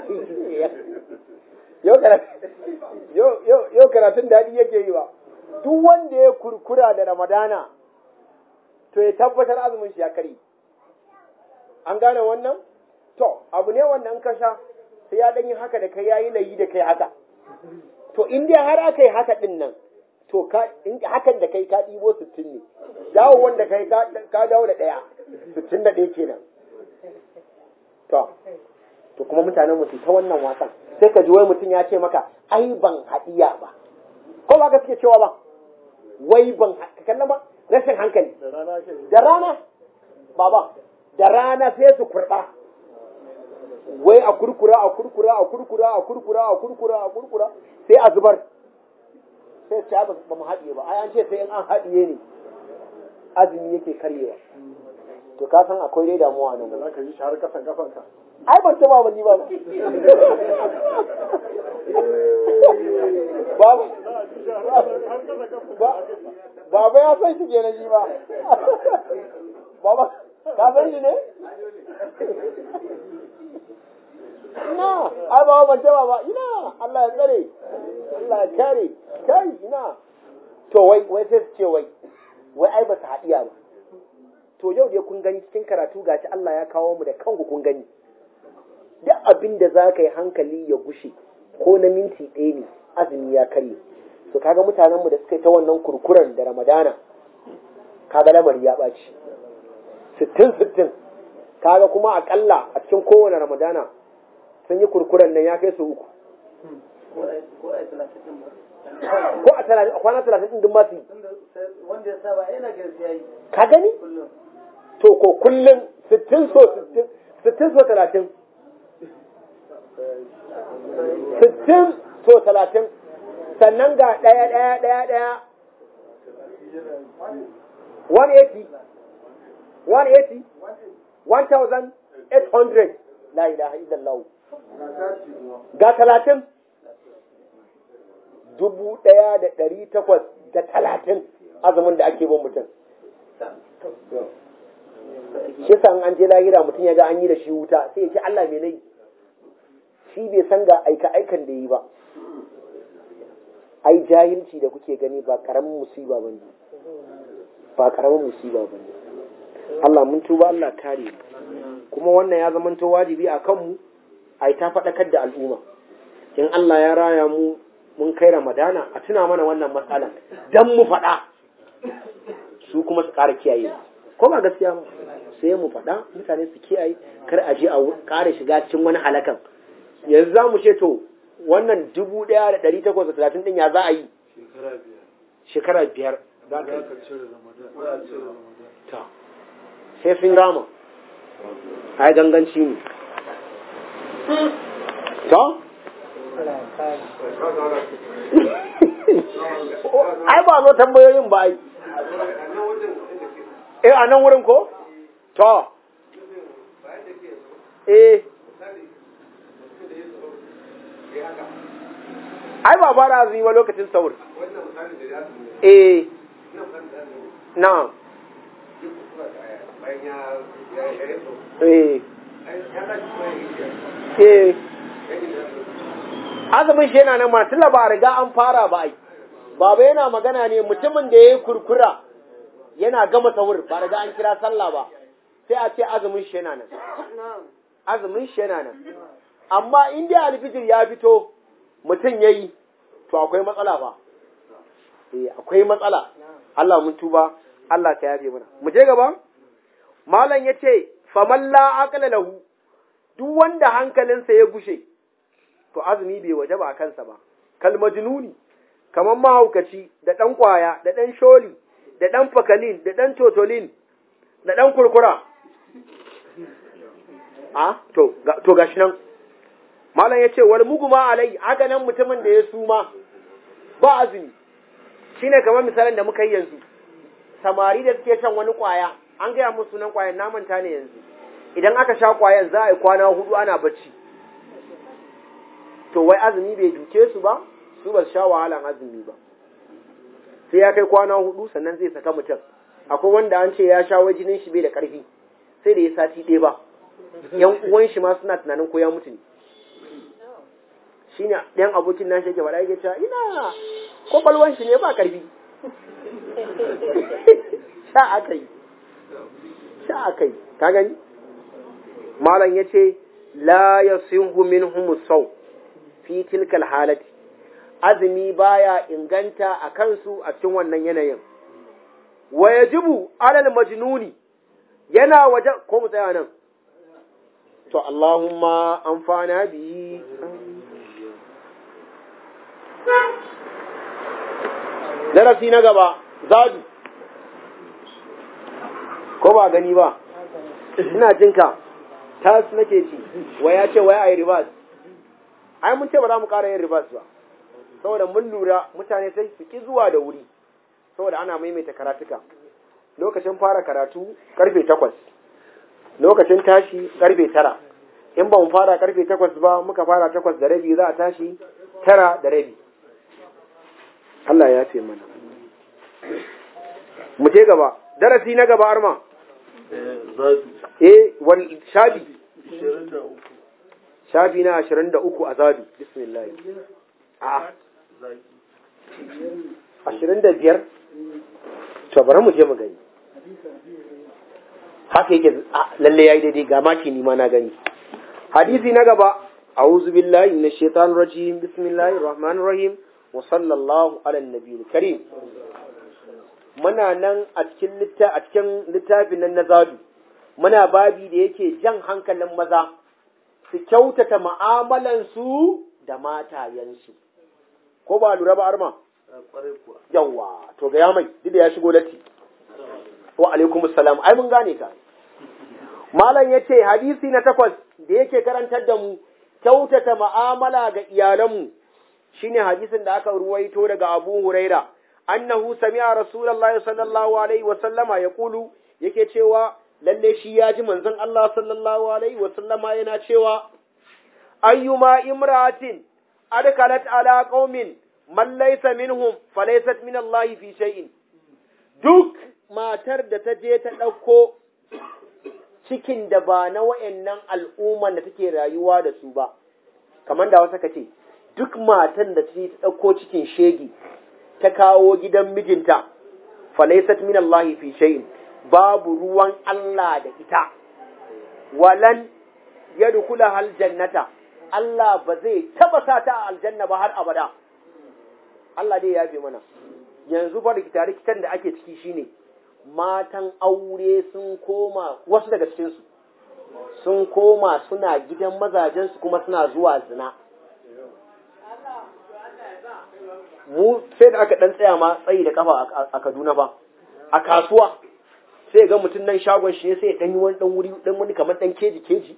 yau karatun daɗi yake yi ba duk wanda ya kurkura da ramadana to ya tabbatar azumin shi ya kari an gane wannan to abu ne wannan ka sha sai ya ɗanyi haka da kai yayi layi da kai haka to in dai har aka yi haka ɗin nan to hakan da kai ka ɗibo sittin ne dawo wanda kai ka dawo da ɗaya sittin da ɗaya kenan to to kuma mutanen mu ta wannan wasan sai ka ji wai mutum ya ce maka ai ban haɗiya ba ko ba ka suke cewa ba wai ban ka kallon ba rashin hankali da rana baba da rana sai su kurɓa wai a kurkura a kurkura a kurkura a kurkura a kurkura a kurkura sai a zubar sai su ba ba mu haɗiye ba ai an ce sai in an haɗiye ne azumi yake karyewa to ka san akwai dai damuwa nan za ka yi shi har kasan kafanka ai ban taba ba ni ba Baba ya san shi kenan shi ba. Baba, ka san shi ne? Ina, ai baba ban taba ba, ina, Allah ya tsare, Allah ya kare, kai, ina. To wai, wai sai su ce wai, wai ai ba su haɗiya ba. To yau dai kun gani cikin karatu gashi Allah ya kawo mu da kanku kun gani. duk abin da za ka yi hankali ya gushe ko na minti ɗaya ne azumi ya karye to kaga mutanenmu da suka yi ta wannan kurkuren da ramadana kaga lamari ya ɓaci sittin sittin kaga kuma aƙalla a cikin kowane ramadana sun yi kurkuren nan ya kai su uku ko a talatin a kwana talatin ɗin ba su yi wanda ya saba yana gaskiya yi ka gani to ko kullum sittin so sittin sittin so talatin sittin to talatin sannan ga ɗaya ɗaya ɗaya ɗaya 180 180 1000 800 la ilaha illallah ga talatin dubu ɗaya da ɗari takwas da talatin azumin da ake bin mutum shi san an je lahira mutum ya ga an yi da shi wuta sai ya ce Allah me nayi shi bai san ga aika aikan da yi ba ai jahilci da kuke gani ba karamin musiba bane ba karamin musiba bane Allah mun tuba Allah kare mu kuma wannan ya zamanto wajibi a kanmu ai ta faɗakar da al'umma in Allah ya raya mu mun kai Ramadana a tuna mana wannan matsalan dan mu faɗa su kuma su ƙara kiyaye ko ba gaskiya ba sai mu faɗa mutane su kiyaye kar a je a ƙara shiga cikin wani halakan yanzu za mu ce to wannan dubu ɗaya da ɗari takwas da talatin ɗin ya za a yi shekara biyar za ka yi sai sun rama ai ganganci ne to ai ba zo tambayoyin ba ai eh a nan wurin ko to eh ai ba fara azumi ba lokacin saur eh na eh eh azumin shi yana nan matula ba riga an fara ba ai baba yana magana ne mutumin da ya yi kurkura yana gama sahur ba riga an kira sallah ba sai a ce azumin shi yana nan azumin shi yana nan amma in dai alfijir ya fito mutum ya yi to akwai matsala ba eh akwai matsala Allah mun tuba Allah ka yafe mana mu je gaba malam yace faman la aqla lahu duk wanda hankalinsa ya gushe to azumi bai waje ba a kansa ba kal majnuni kaman mahaukaci da dan kwaya da dan sholi da dan fakalin da dan totolin da dan kurkura a to to gashi nan malam yace wal muguma alai haka nan mutumin da ya suma ba azumi shine kamar misalin da muka yi yanzu samari da suke shan wani kwaya an gaya musu sunan kwayan na manta ne yanzu idan aka sha kwayan za a yi kwana hudu ana bacci to wai azumi bai duke su ba su ba su sha wahalan azumi ba sai ya kai kwana hudu sannan zai saka mutum akwai wanda an ce ya sha wai jinin shi bai da karfi sai da ya sati ɗaya ba yan uwan shi ma suna tunanin ko ya mutu ne shine ɗan abokin nashi yake faɗa yake cewa ina kwakwalwan shi ne ba karfi sha aka yi sha aka yi ka gani malam ya ce la ya sinhu minhum sau fi tilkal halati azumi baya inganta a kansu a cikin wannan yanayin wa yajibu alal majnuni yana waje ko mu tsaya nan to Allahumma amfana bi darasi na gaba zadu ko ba gani ba ina jinka tas nake ci wa ya ce wai ai ribas ai mun ce ba za mu ƙara yin ribas ba saboda mun lura mutane sai su ki zuwa da wuri saboda ana maimaita karatuka lokacin fara karatu karfe takwas lokacin tashi karfe tara in ba mu fara karfe takwas ba muka fara takwas da rabi za a tashi tara da rabi Allah ya ce mana mu je gaba darasi na gaba arma eh wal shafi shafi na 23 a zabi bismillah a 25 to bari mu je mu gani haka yake lalle yayi daidai ga maki ni ma na gani hadisi na gaba a'udhu billahi minash shaitanir rajim bismillahir rahmanir rahim wa sallallahu ala nabiyil karim muna nan a cikin litta a cikin littafin nan na zadu muna babi da yake jan hankalin maza su kyautata mu'amalan su da matayensu ko ba lura ba arma yawa to ga ya mai duk da ya shigo latti wa alaikum salam ai mun gane ka malam yace hadisi na takwas da yake karantar da mu kyautata mu'amala ga iyalanmu shine hadisin da aka ruwaito daga Abu Huraira annahu sami'a Rasulullahi sallallahu alaihi wa sallama yaqulu yake cewa lalle shi ya ji manzon Allah sallallahu alaihi wa sallama yana cewa ayyuma imra'atin adkalat ala qaumin man laysa minhum falaysat min Allah fi shay'in duk matar da ta je ta ɗauko cikin da ba na wa'annan al'umman da take rayuwa da su ba kamar da wasu ka ce duk matan da ta ɗauko cikin shegi ta kawo gidan mijinta falaysat min Allah fi shay'in babu ruwan Allah da ita walan yadkhula hal jannata Allah ba zai taba sa ta a aljanna ba har abada Allah dai ya fi mana yanzu fa rikita rikitan da ake ciki shine matan aure sun koma wasu daga cikin su sun koma suna gidan mazajensu kuma suna zuwa zina mu sai da aka dan tsaya ma tsayi da kafa a Kaduna ba a kasuwa sai ga mutum nan shagon shi sai dan yi wani dan wuri dan wani kamar dan keji keji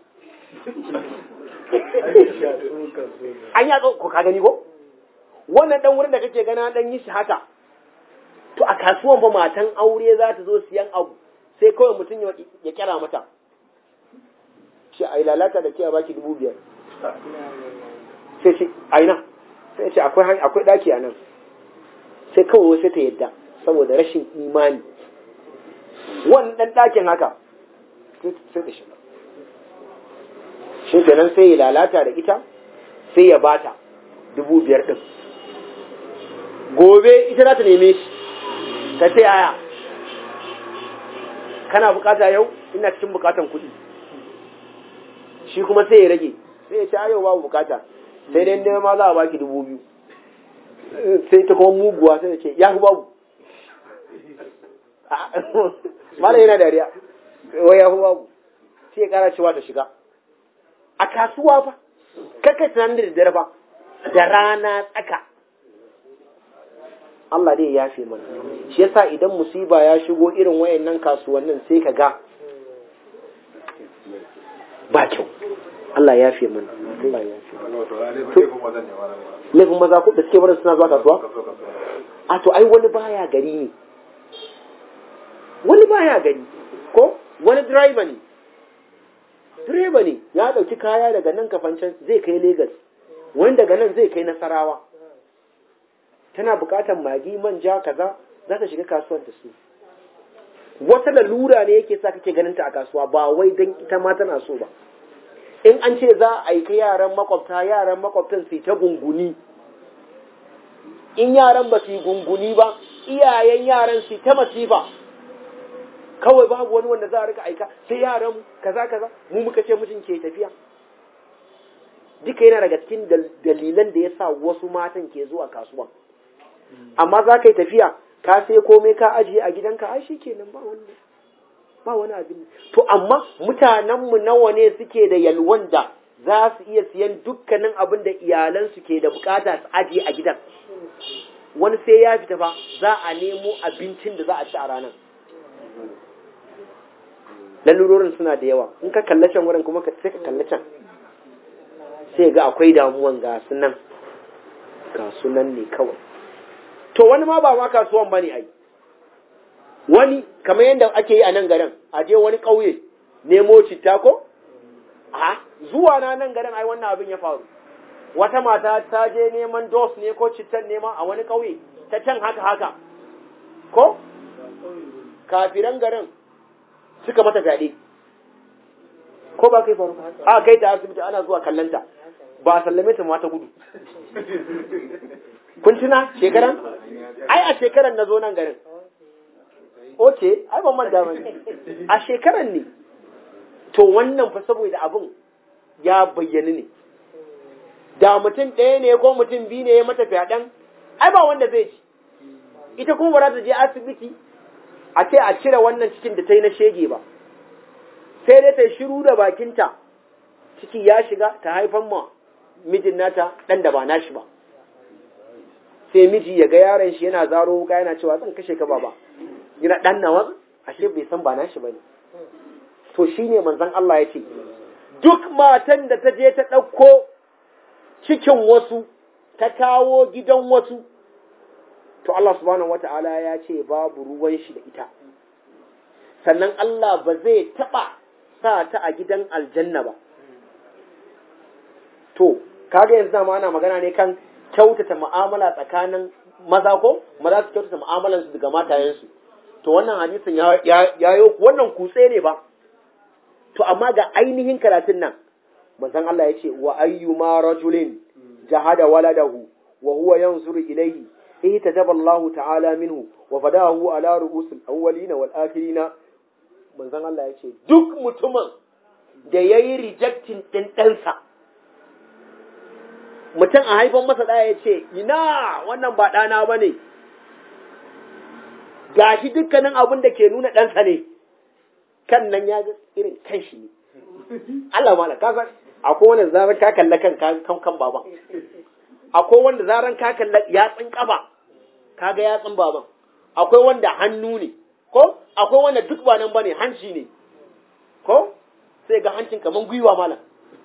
an ya ko ka gani ko wannan dan wurin da kake gana dan yi shi haka to a kasuwan fa matan aure za ta zo siyan abu sai kawai mutum ya kira mata shi a lalata da ke a baki dubu biyar sai ce aina sai ce akwai akwai daki a nan sai kawai sai ta yadda saboda rashin imani wannan ɗakin haka sai ta shiga shi kenan sai ya lalata da ita sai ya bata dubu biyar ɗin gobe ita za ta neme shi ta ce aya kana bukata yau ina cikin bukatan kuɗi shi kuma sai ya rage sai ya ce a yau babu bukata sai dai nema ma za a baki dubu biyu sai ta kuma muguwa sai ya ce ya fi babu mala yana dariya wai ya fi babu sai ya kara cewa ta shiga a kasuwa fa kaka tunanin da daddare fa da rana tsaka Allah dai ya fi mana shi yasa idan musiba ya shigo irin wayannan kasuwannin sai ka ga ba kyau Allah ya fi mana Allah ya fi laifin maza ko da suke barin suna zuwa kasuwa a to ai wani baya gari ne wani baya gari ko wani driver ne direba ne ya ɗauki kaya daga nan kafancan zai kai Legas wani daga nan zai kai Nasarawa tana buƙatar magi manja kaza za ta shiga kasuwar da su wata lalura ne yake sa kake ganin ta a kasuwa ba wai dan ita ma tana so ba in an ce za a aika yaran makwabta yaran makwabtan su ta gunguni in yaran ba su yi gunguni ba iyayen yaran su ta masifa kawai babu wani wanda za a rika aika sai yaran kaza kaza mu muka ce mijin ke tafiya duka yana daga cikin dalilan da ya sa wasu matan ke zuwa kasuwa amma za ka yi tafiya ka sai komai ka ajiye a gidanka ai shi kenan ba wani ba wani abin to amma mutanenmu nawa ne suke da yalwan da za su iya siyan dukkanin abin da iyalansu ke da bukata su ajiye a gidan wani sai ya fita fa za a nemo abincin da za a ci a ranar lalurorin suna da yawa in ka kalla can wurin kuma sai ka kalla can sai ga akwai damuwan ga sunan ga sunan ne kawai to wani ma ba ma kasuwan bane ai wani kamar yadda ake yi a nan garin a je wani ƙauye nemo citta ko a zuwa na nan garin ai wannan abin ya faru wata mata ta je neman dos ne ko cittan nema a wani ƙauye ta can haka haka ko kafiran garin suka mata fyaɗe ko ba kai faru a kai ta asibiti ana zuwa kallanta ba a sallame ta mata gudu kun tuna shekaran ai a shekaran na zo nan garin oke ai ban manta ba a shekaran ne to wannan fa saboda abin ya bayyana ne da mutum ɗaya ne ko mutum biyu ne ya mata fyaɗen ai ba wanda zai ci ita kuma ba za ta je asibiti a ce a cire wannan cikin da ta yi na shege ba sai dai ta shiru da bakinta ciki ya shiga ta haifan ma mijin nata ɗan da ba nashi ba sai miji ya ga yaron shi yana zaro wuka yana cewa zan kashe ka baba yana ɗan nawa ashe bai san ba nashi ba ne to shine manzon Allah ya ce duk matan da ta je ta ɗauko cikin wasu ta kawo gidan wasu to Allah subhanahu wata'ala ya ce babu ruwan shi da ita sannan Allah ba zai taɓa sa ta a gidan aljanna ba to kaga yanzu dama ana magana ne kan kyautata mu'amala tsakanin maza ko maza su kyautata mu'amalansu daga matayensu to wannan hadisin ya ya yo wannan kutse ne ba to amma ga ainihin karatun nan manzon Allah ya ce wa ayyuma rajulin jahada waladahu wa huwa yanzuru ilayhi ihtajaba Allah ta'ala minhu wa fadahu ala ru'usil awwalina wal akhirina manzon Allah ya ce duk mutumin da yayi rejecting din ɗansa mutum a haifan masa ɗaya ya ce ina wannan ba ɗana ba ne ga shi dukkanin abin da ke nuna ɗansa ne kan nan ya ga irin kan shi ne Allah mala ka san akwai wanda zaran ka kalla kan kan kan baban akwai wanda zaran ka kalla yatsun kafa kaga yatsun baban akwai wanda hannu ne ko akwai wanda duk ba nan bane hanci ne ko sai ga hancin kaman gwiwa mala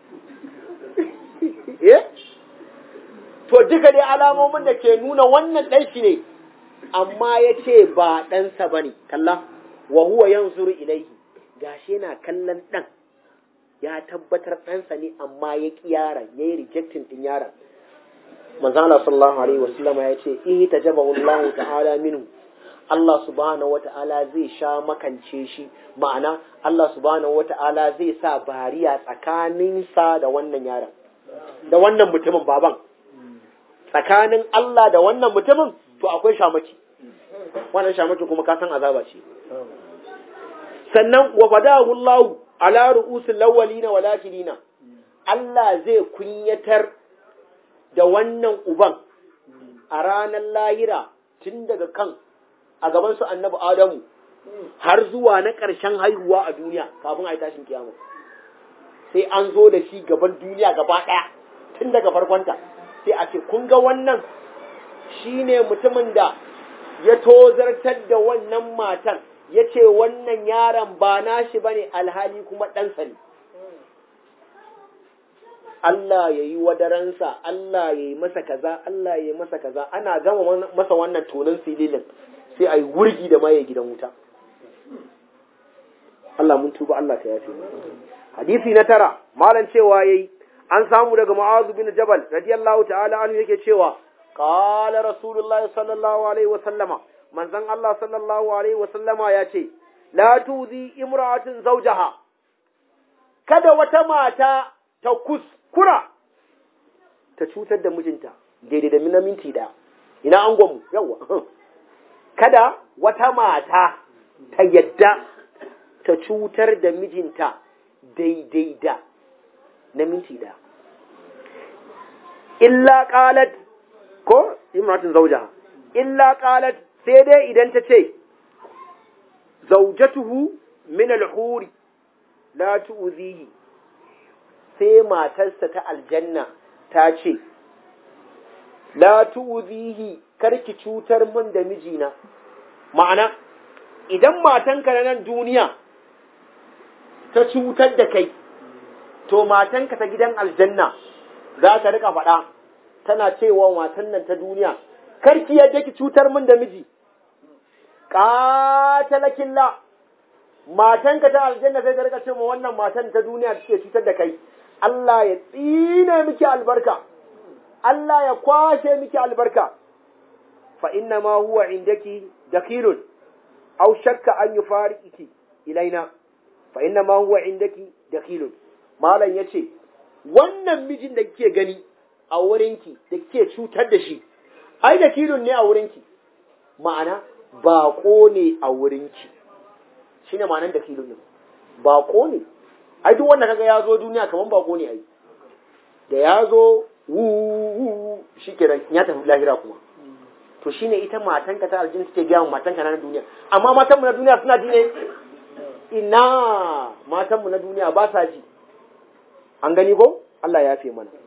eh to duka dai alamomin da ke nuna wannan ɗan shi ne amma ya ce ba ɗansa ba ne kalla wa huwa yanzuru ilaihi gashi yana kallon ɗan ya tabbatar ɗansa ne amma ya ƙi yaron ya yi rejectin ɗin yaron manzo Allah sallallahu alaihi wasallama ya ce ihi tajabahu Allah ta'ala minhu Allah subhanahu wata'ala zai sha makance shi ma'ana Allah subhanahu wata'ala zai sa bariya tsakaninsa da wannan yaron da wannan mutumin baban tsakanin Allah da wannan mutumin to akwai shamaki wannan shamaki kuma ka san azaba ce sannan wa fadahu Allah ala ru'usil lawalina wal akhirina Allah zai kunyatar da wannan uban a ranar lahira tun daga kan a gaban su annabi Adamu har zuwa na ƙarshen haihuwa a duniya kafin a yi tashin kiyama sai an zo da shi gaban duniya gaba ɗaya tun daga farkonta sai a ce kun ga wannan shi ne mutumin da ya tozartar da wannan matan ya ce wannan yaron ba nashi ba ne alhali kuma ɗansa ne Allah ya yi wadaransa, Allah ya yi masa kaza, Allah ya yi masa kaza, ana gama masa wannan tonin sililin sai a yi wurgi da maye gidan wuta. Allah mun tuba Allah ka yafe. Hadisi na tara, malam cewa yayi an samu daga Mu'adh bin Jabal radiyallahu ta'ala anhu yake cewa qala Rasulullah sallallahu alaihi wa sallama manzon Allah sallallahu alaihi wa sallama ya ce la tuzi imra'atin zawjaha kada wata mata ta kuskura ta cutar da mijinta daidai da mina minti daya ina an gwamu yawa kada wata mata ta yadda ta cutar da mijinta daidai da na minti ɗaya. Illa ƙalat, ko imratin zauja, illa ƙalat sai dai idan ta ce, zaujatuhu min alhuri la tu'zihi sai matarsa ta aljanna ta ce, la tu'zihi karki cutar min da mijina, ma'ana, idan matanka na nan duniya ta cutar da kai, to matanka ta gidan aljanna za ta rika faɗa tana cewa matan nan ta duniya karki yadda ki cutar min da miji qatalakilla matanka ta aljanna sai ta rika cewa wannan matan ta duniya take cutar da kai Allah ya tsine miki albarka Allah ya kwashe miki albarka fa inna ma huwa indaki dakilun aw shakka an yufariqiki ilaina fa inna ma huwa indaki dakilun malam ya ce, Wannan mijin da kike gani a wurinki da kike cutar da shi, ai da kilon ne a wurinki, ma'ana baƙo ne a wurinki, shi ne ma'anan da kilon ne, baƙo ne, ai duk wanda kaga ya zo duniya kamar baƙo ne ai, da ya zo wu shi kenan ya tafi lahira kuma. To shi ne ita matanka ta aljin suke gaya matanka na duniya, amma matanmu na duniya suna ji ne? Ina matanmu na duniya ba sa ji. an gani ko Allah ya fi mana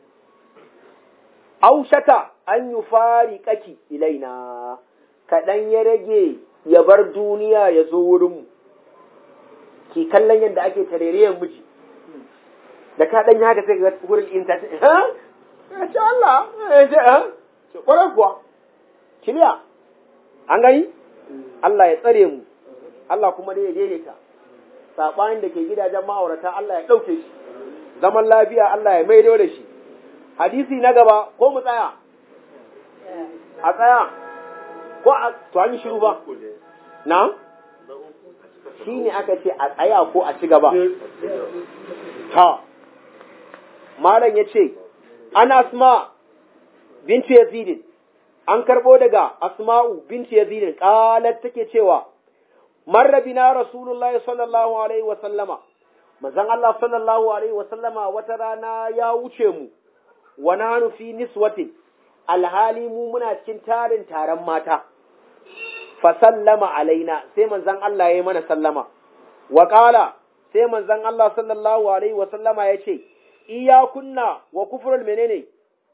aushata an yi fari kaki ilaina kaɗan ya rage ya bar duniya ya zo wurinmu ki kallon yadda ake tarerayen miji da ka ɗan haka sai ga wurin inta ha Masha Allah ha ce ƙwarar kuwa kiliya an gani Allah ya tsare mu Allah kuma dai ya daidaita saɓanin da ke gidajen ma'aurata Allah ya ɗauke shi zaman lafiya Allah ya maido da shi hadisi na gaba ko mu tsaya a tsaya ko a to an yi shiru ba na shi ne aka ce a tsaya ko a ci gaba ta malam ya ce an asma bintu yazidin an karɓo daga asma'u bintu yazidin ƙalar take cewa marra bina rasulullahi sallallahu alaihi wa sallama manzon Allah sallallahu alaihi wa sallama wata rana ya wuce mu wa nahnu fi niswatin alhali mu muna cikin tarin taron mata fa sallama alaina sai manzon Allah ya yi mana sallama wa qala sai manzon Allah sallallahu alaihi wa sallama ya ce iyakunna wa kufrul menene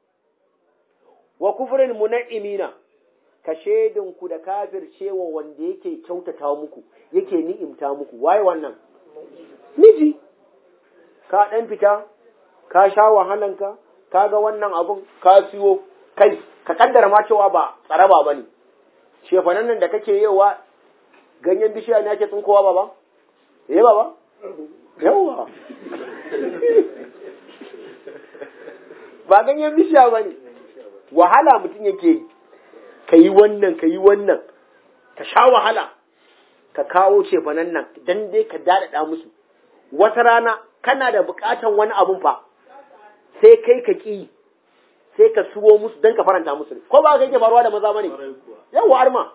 wa kufrul muna'imina ka ku da kafircewa wanda yake kyautata muku yake ni'imta muku waye wannan miji ka dan fita ka sha wahalanka ka ga wannan abun ka siyo kai ka kaddara ma cewa ba tsaraba bane shefanan nan da kake yewa ganyen bishiya ne ake tsinkowa baba eh baba yawa ba ganyen bishiya bane wahala mutum yake yi ka yi wannan ka yi wannan ka sha wahala ka kawo cefanen nan dan dai ka daɗaɗa musu wata rana kana da buƙatan wani abun fa sai kai ka ƙi sai ka suwo musu don ka faranta musu ko ba ka yake faruwa da maza bane yawa arma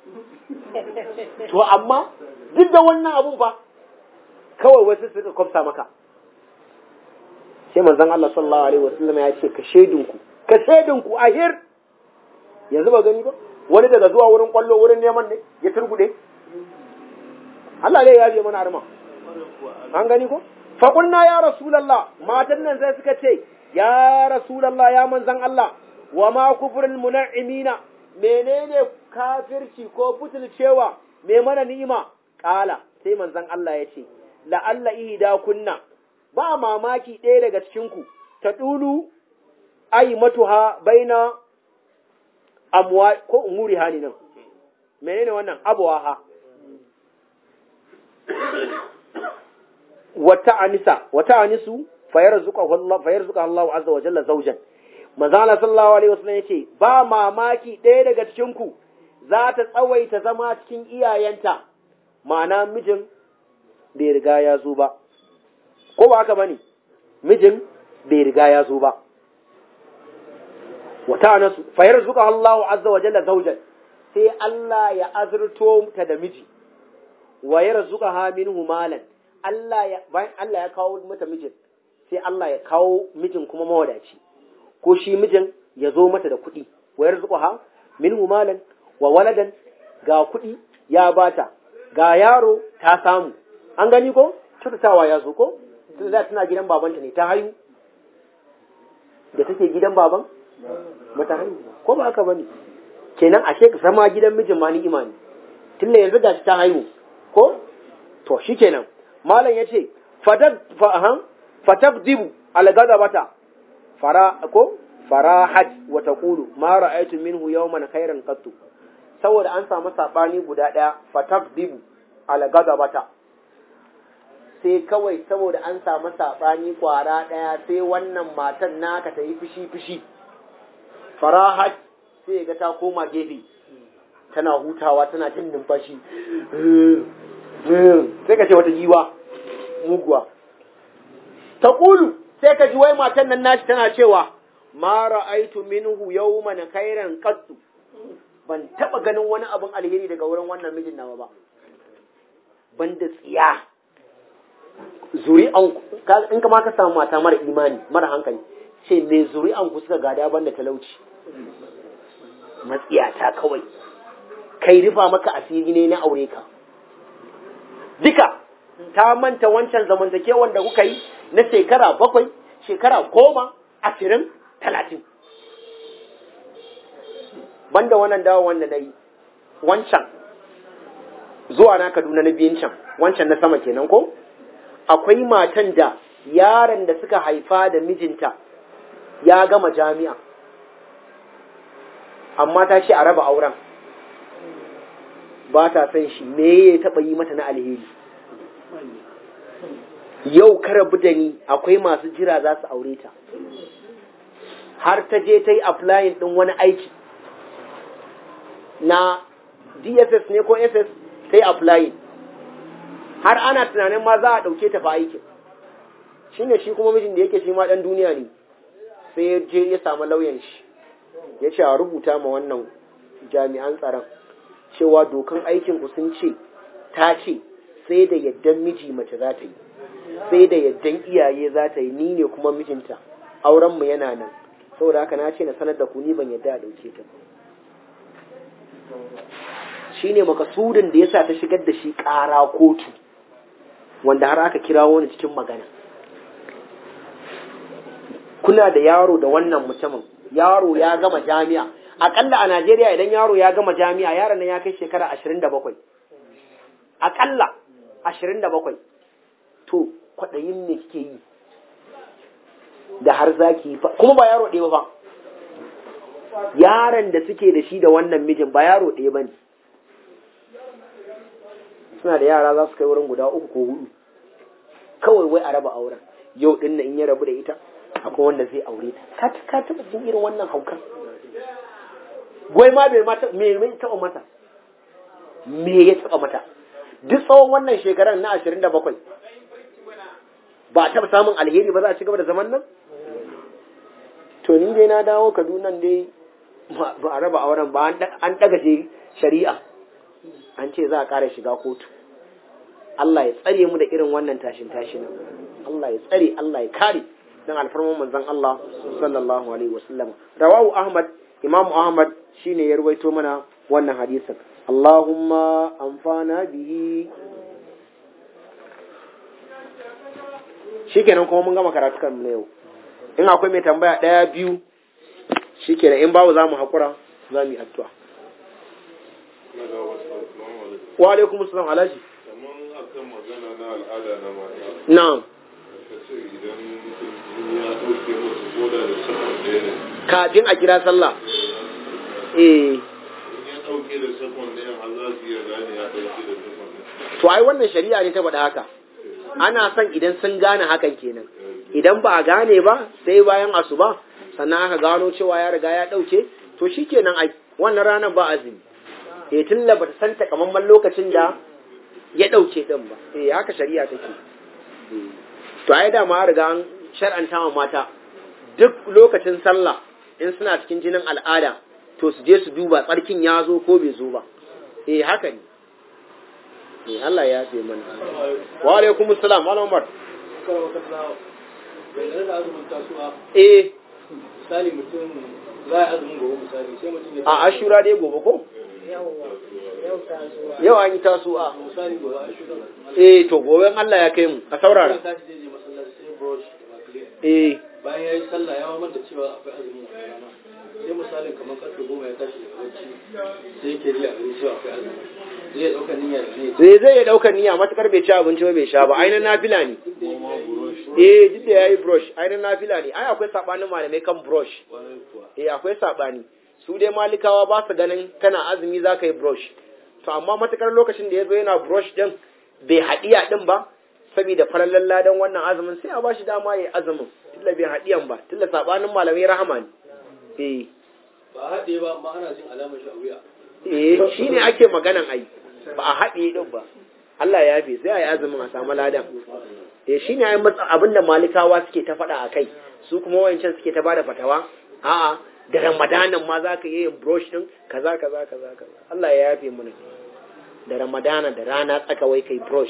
to amma duk da wannan abun fa kawai wasu suka kwafsa maka sai manzon Allah sallallahu alaihi wasallam ya ce ka shaidinku ka shaidinku ahir yanzu ba gani ba wani daga zuwa wurin kwallo wurin neman ne ya turgude Allah ne ya je mana arma an gani ko fa kunna ya rasulullah matan nan sai suka ce ya rasulullah ya manzan Allah wa ma kufrul mun'imina menene kafirci ko butulcewa me mana ni'ima kala sai manzan Allah ya ce la'alla ihda kunna ba mamaki ɗaya daga cikin ku ta dulu ai matuha baina amwa ko umuri hani nan menene wannan abuwaha wata anisa wata anisu fayarzuqa Allah fayarzuqa Allah azza wa jalla zawjan manzo Allah sallallahu alaihi wasallam yace ba mamaki ɗaya daga cikin ku za ta tsawaita zama cikin iyayenta ma'ana mijin bai riga ya zo ba ko ba haka bane mijin bai riga ya zo ba wata nasu fayar zuka Allahu azza wa jalla zaujan sai Allah ya azurto ta da miji wa yarzuqa ha minhu malan Allah ya bayan Allah ya kawo mata mijin sai Allah ya kawo mijin kuma mawadaci ko shi mijin ya zo mata da kuɗi wa yarzuqa ha minhu malan wa waladan ga kuɗi ya bata ga yaro ta samu an gani ko cutatawa ya zo ko tun da tana gidan babanta ne ta hayu da take gidan baban mata haihu ko ba haka bane kenan ashe ka zama gidan mijin ma ni'ima ne tunda yanzu gashi ta haihu ko to shikenan malam yace fatad fahan fataqdibu algadabata fara ko farahat wa taqulu ma ra'aytu minhu yawman khairan qattu saboda an samu sabani guda daya fataqdibu algadabata sai kawai saboda an samu sabani kwara daya sai wannan matan naka ta yi fushi fushi farahat sai ga ta koma gefe tana hutawa tana jin numfashi sai ka ce wata giwa muguwa ta ƙulu sai ka ji wai matan nan nashi tana cewa ma ra'aitu minhu yawman khairan qattu ban taba ganin wani abin alheri daga wurin wannan mijin nawa ba banda tsiya zuri'an in kama ka samu mata mara imani mara hankali ce me zuri'an ku suka gada banda talauci matsiyata kawai kai rufa maka asiri ne na aure ka duka ta manta wancan zamantakewar da kuka yi na shekara bakwai shekara goma ashirin talatin banda wannan dawo wanda na yi wancan zuwa na kaduna na biyun can wancan na sama kenan ko akwai matan da yaron da suka haifa da mijinta ya gama jami'a amma ta ce a raba auren ba ta san shi me ya taɓa yi mata na alheri yau ka rabu da ni akwai masu jira za su aure ta har ta je ta yi applying ɗin wani aiki na dss ne ko ss ta yi applying har ana tunanin ma za a ɗauke ta fa aikin shi ne shi kuma mijin da yake shi ma ɗan duniya ne sai ya je ya samu lauyan shi ya ce a rubuta ma wannan jami'an tsaron cewa dokan aikinku sun ce ta ce sai da yaddan miji mace za ta yi sai da yaddan iyaye za ta yi ni ne kuma mijinta aurenmu yana nan saboda haka na ce na sanar da ku ni ban yadda a ɗauke ta shi ne makasudin da ya sa ta shigar da shi ƙara kotu wanda har aka kira wani cikin magana kuna da yaro da wannan mutumin yaro ya gama jami'a akalla a Najeriya idan yaro ya gama jami'a yaron nan ya kai shekara ashirin da bakwai akalla ashirin da bakwai to kwaɗayin me kike yi da har za ki yi kuma ba yaro ɗaya ba yaron da suke da shi da wannan mijin ba yaro ɗaya ba ne suna da yara za su kai wurin guda uku ko hudu kawai wai a raba auren yau ɗin in ya rabu da ita akwai wanda zai aure ta ka taɓa jin irin wannan haukan gwai ma bai mata me mai taɓa mata me ya taɓa mata duk tsawon wannan shekarar na ashirin da bakwai ba a taɓa samun alheri ba za a ci gaba da zaman nan to ni dai na dawo kaduna dai ba a raba auren ba an ɗaga shari'a an ce za a ƙara shiga kotu Allah ya tsare mu da irin wannan tashin tashin Allah ya tsare Allah ya kare dan alfarman manzon Allah sallallahu alaihi wasallam rawahu Ahmad Imam Ahmad shine ya ruwaito mana wannan hadisin Allahumma amfana bihi shikenan kuma mun gama karatu kan na yau in akwai mai tambaya ɗaya biyu shikenan in babu za mu haƙura za mu yi addu'a wa alaikum assalam alaji kaman akan magana na al'ada na mata na'am ka ce idan jini ya ɗauke musu koda da sakon ɗaya ne kafin a kira sallah eh in ya ɗauke da sakon ɗaya har za su iya gane ya ɗauke da sakon ɗaya to ai wannan shari'a ne ta faɗa haka ana son idan sun gane hakan kenan idan ba a gane ba sai bayan asuba sannan aka gano cewa ya riga ya ɗauke to shikenan ai wannan ranar ba azumi eh tun da bata san takamaiman lokacin da ya ɗauke ɗin ba eh haka shari'a take to ai da ma riga an shar'anta wa mata duk lokacin sallah in suna cikin jinin al'ada to su je su duba tsarkin ya zo ko bai zo ba eh haka ne eh Allah ya yafe mana wa alaikum assalam malam Umar eh misali mutum za a azumin gobe misali sai mutum ya a ashura dai gobe ko yau ta zuwa yau an yi tasu'a misali gobe a shura eh to gobe Allah ya kai mu a saurara sai tashi zai je masallaci sai brush da makilin eh bayan ya yi sallah ya manta cewa akwai azumin a rana sai misalin kamar karfe goma ya tashi daga bacci sai yake riya gari cewa akwai azumi zai ya ɗauka niyya da ne zai zai ya daukar niyya matukar bai ci abinci ba bai sha ba ainihin nafila ne eh duk da yayi brush ainihin nafila ne ai akwai sabanin malamai kan brush kwarai kuwa eh akwai sabani su dai malikawa ba su ganin kana azumi za ka yi brush to amma matukar lokacin da ya zo yana brush din bai haɗiya din ba saboda farallan ladan wannan azumin sai a bashi dama ya yi azumin tilla bai haɗiyan ba tilla sabanin malamai rahama ne eh ba a haɗe ba amma ana jin alamar shi a wuya eh shine ake maganan ai ba a haɗe din ba Allah ya yafe sai a yi azumin a samu ladan eh shine ai matsa abinda malikawa suke ta faɗa a kai su kuma wayancan suke ta bada fatawa a'a da ramadanan ma za ka yi yin brush din kaza kaza kaza kaza Allah ya yafe mana da ramadana da rana tsaka wai kai brush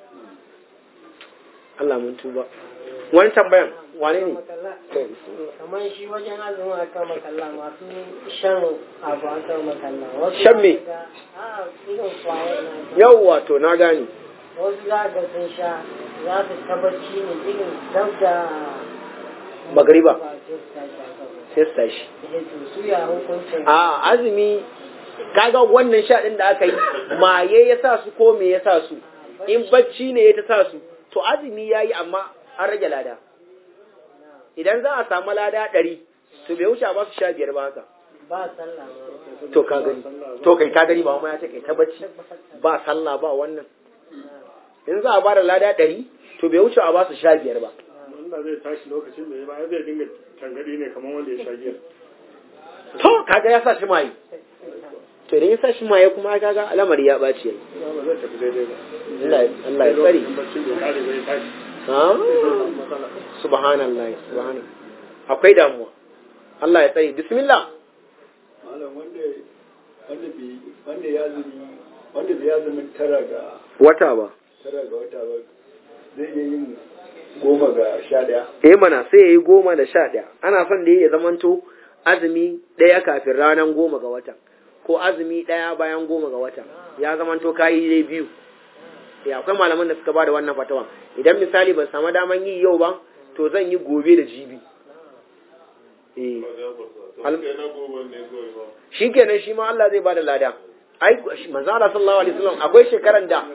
Allah mun tuba wani tambayan wane ne kamar shi wajen azumin a kan makalla masu shan abu a kan makalla wasu Shan me? za ka ga- a irin kwayar na yawwa to na gane wasu za ga sun sha za su tabbaci ne irin dab da Magariba. ba sai su tashi a kan sai su tashi Eh, to su ya hukuncin a azumi kaga wannan sha din da aka yi maye ya sa su ko me ya sa su in bacci ne ya ta sa su to azumi ya yi amma an rage lada idan za a samu lada ɗari to bai wuce a ba su sha biyar ba haka ba sallah ma to ka gani to kai ka gani ba ma ya ce kai ta bacci ba sallah ba wannan in za a ba da lada ɗari to bai wuce a ba su sha biyar ba wanda zai tashi lokacin da ya ba zai dinga tangadi ne kamar wanda ya sha giya to kaga ya sa shi maye to idan ya sa shi maye kuma kaga al'amari ya ɓaci yayi ba zai tafi daidai ba Allah Allah ya tsare Lokacin bacci bai kare bai tashi Ah, matsala subhanallah subhanallah akwai damuwa Allah ya tsare bismillah malam wanda wanda bi wanda ya zumi wanda bai ya zumi tara ga wata ba tara ga wata ba zai iya yin goma ga sha daya eh mana sai yayi goma da sha ɗaya ana son da ya zamanto azumi ɗaya kafin ranar goma ga watan ko azumi ɗaya bayan goma ga watan ya zamanto kayi dai biyu ya akwai malaman da suka ba da wannan fatawa idan misali ban samu daman yi yau ba to zan yi gobe da jibi eh Al- kai na gobe ne kawai ba shikenan shi ma Allah zai bada lada ai manzo Allah sallallahu alaihi wasallam akwai shekaran da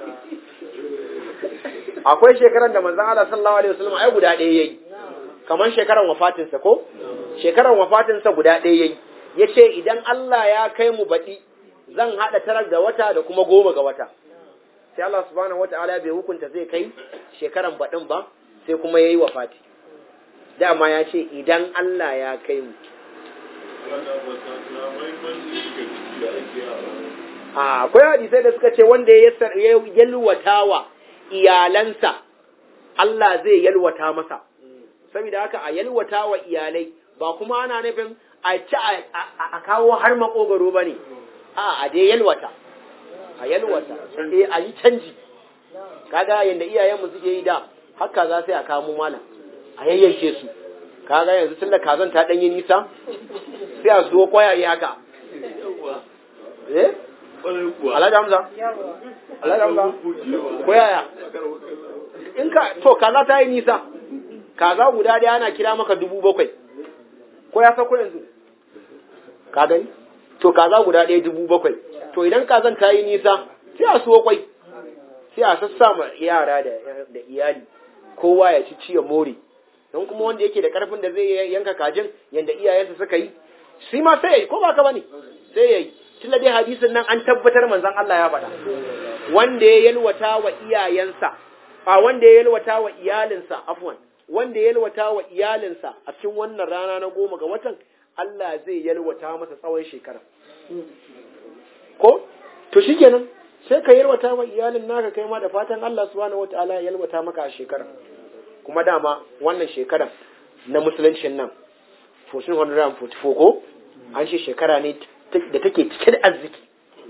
akwai shekaran da manzo Allah sallallahu alaihi wasallam ai guda ɗaya yayi kamar shekaran wafatin sa ko shekaran wafatin sa guda ɗaya yayi yace idan Allah ya kai mu baɗi zan hada tarar da wata da kuma goma ga wata sai Allah subhanahu wataala bai hukunta zai kai shekaran baɗin ba sai kuma yayi wafati dama ya ce idan Allah ya kai mu wannan ba ta na mahimmanci suke ciki da ake a ranar a akwai hadisai da suka ce wanda ya yassar- ya yalwata wa iyalansa Allah zai yalwata masa saboda haka a yalwata wa iyalai ba kuma ana nufin a ci a- a a kawo har makogaro ba ne a a dai yalwata a yalwata eh a yi canji kaga yanda iyayenmu suke yi da haka za sai a kamo malam a yayyanke su kaga yanzu tun da kazan ta ɗanyi nisa sai a suwo kwayaye haka eh Ƙwarai kuwa. Alhaji Hamza yawa Alhaji Hamza Bucewa. ko yaya in ka to kaza ta yi nisa kaza guda ɗaya ana kira maka dubu bakwai ko ya sako yanzu ka gani to kaza guda ɗaya dubu bakwai to idan kazan ta yi nisa sai a suwo kwai sai a sassa ma yara da da iyali kowa ya ci ciye more don kuma wanda yake da karfin da zai yanka kajin yanda iyayensa suka yi shi ma sai ya yi ko ba ka bane sai ya yi tunda dai hadisin nan an tabbatar manzon Allah ya faɗa wanda ya yalwata wa iyayensa a wanda ya yalwata wa iyalinsa afwan wanda ya yalwata wa iyalinsa a cikin wannan rana na goma ga watan Allah zai yalwata masa tsawon shekara ko to shikenan sai ka yalwata wa iyalin naka kai ma da fatan Allah subhanahu wataala ya yalwata maka a shekara kuma dama wannan shekara na musuluncin nan 1444 ko an ce shekara ne da take cike da arziki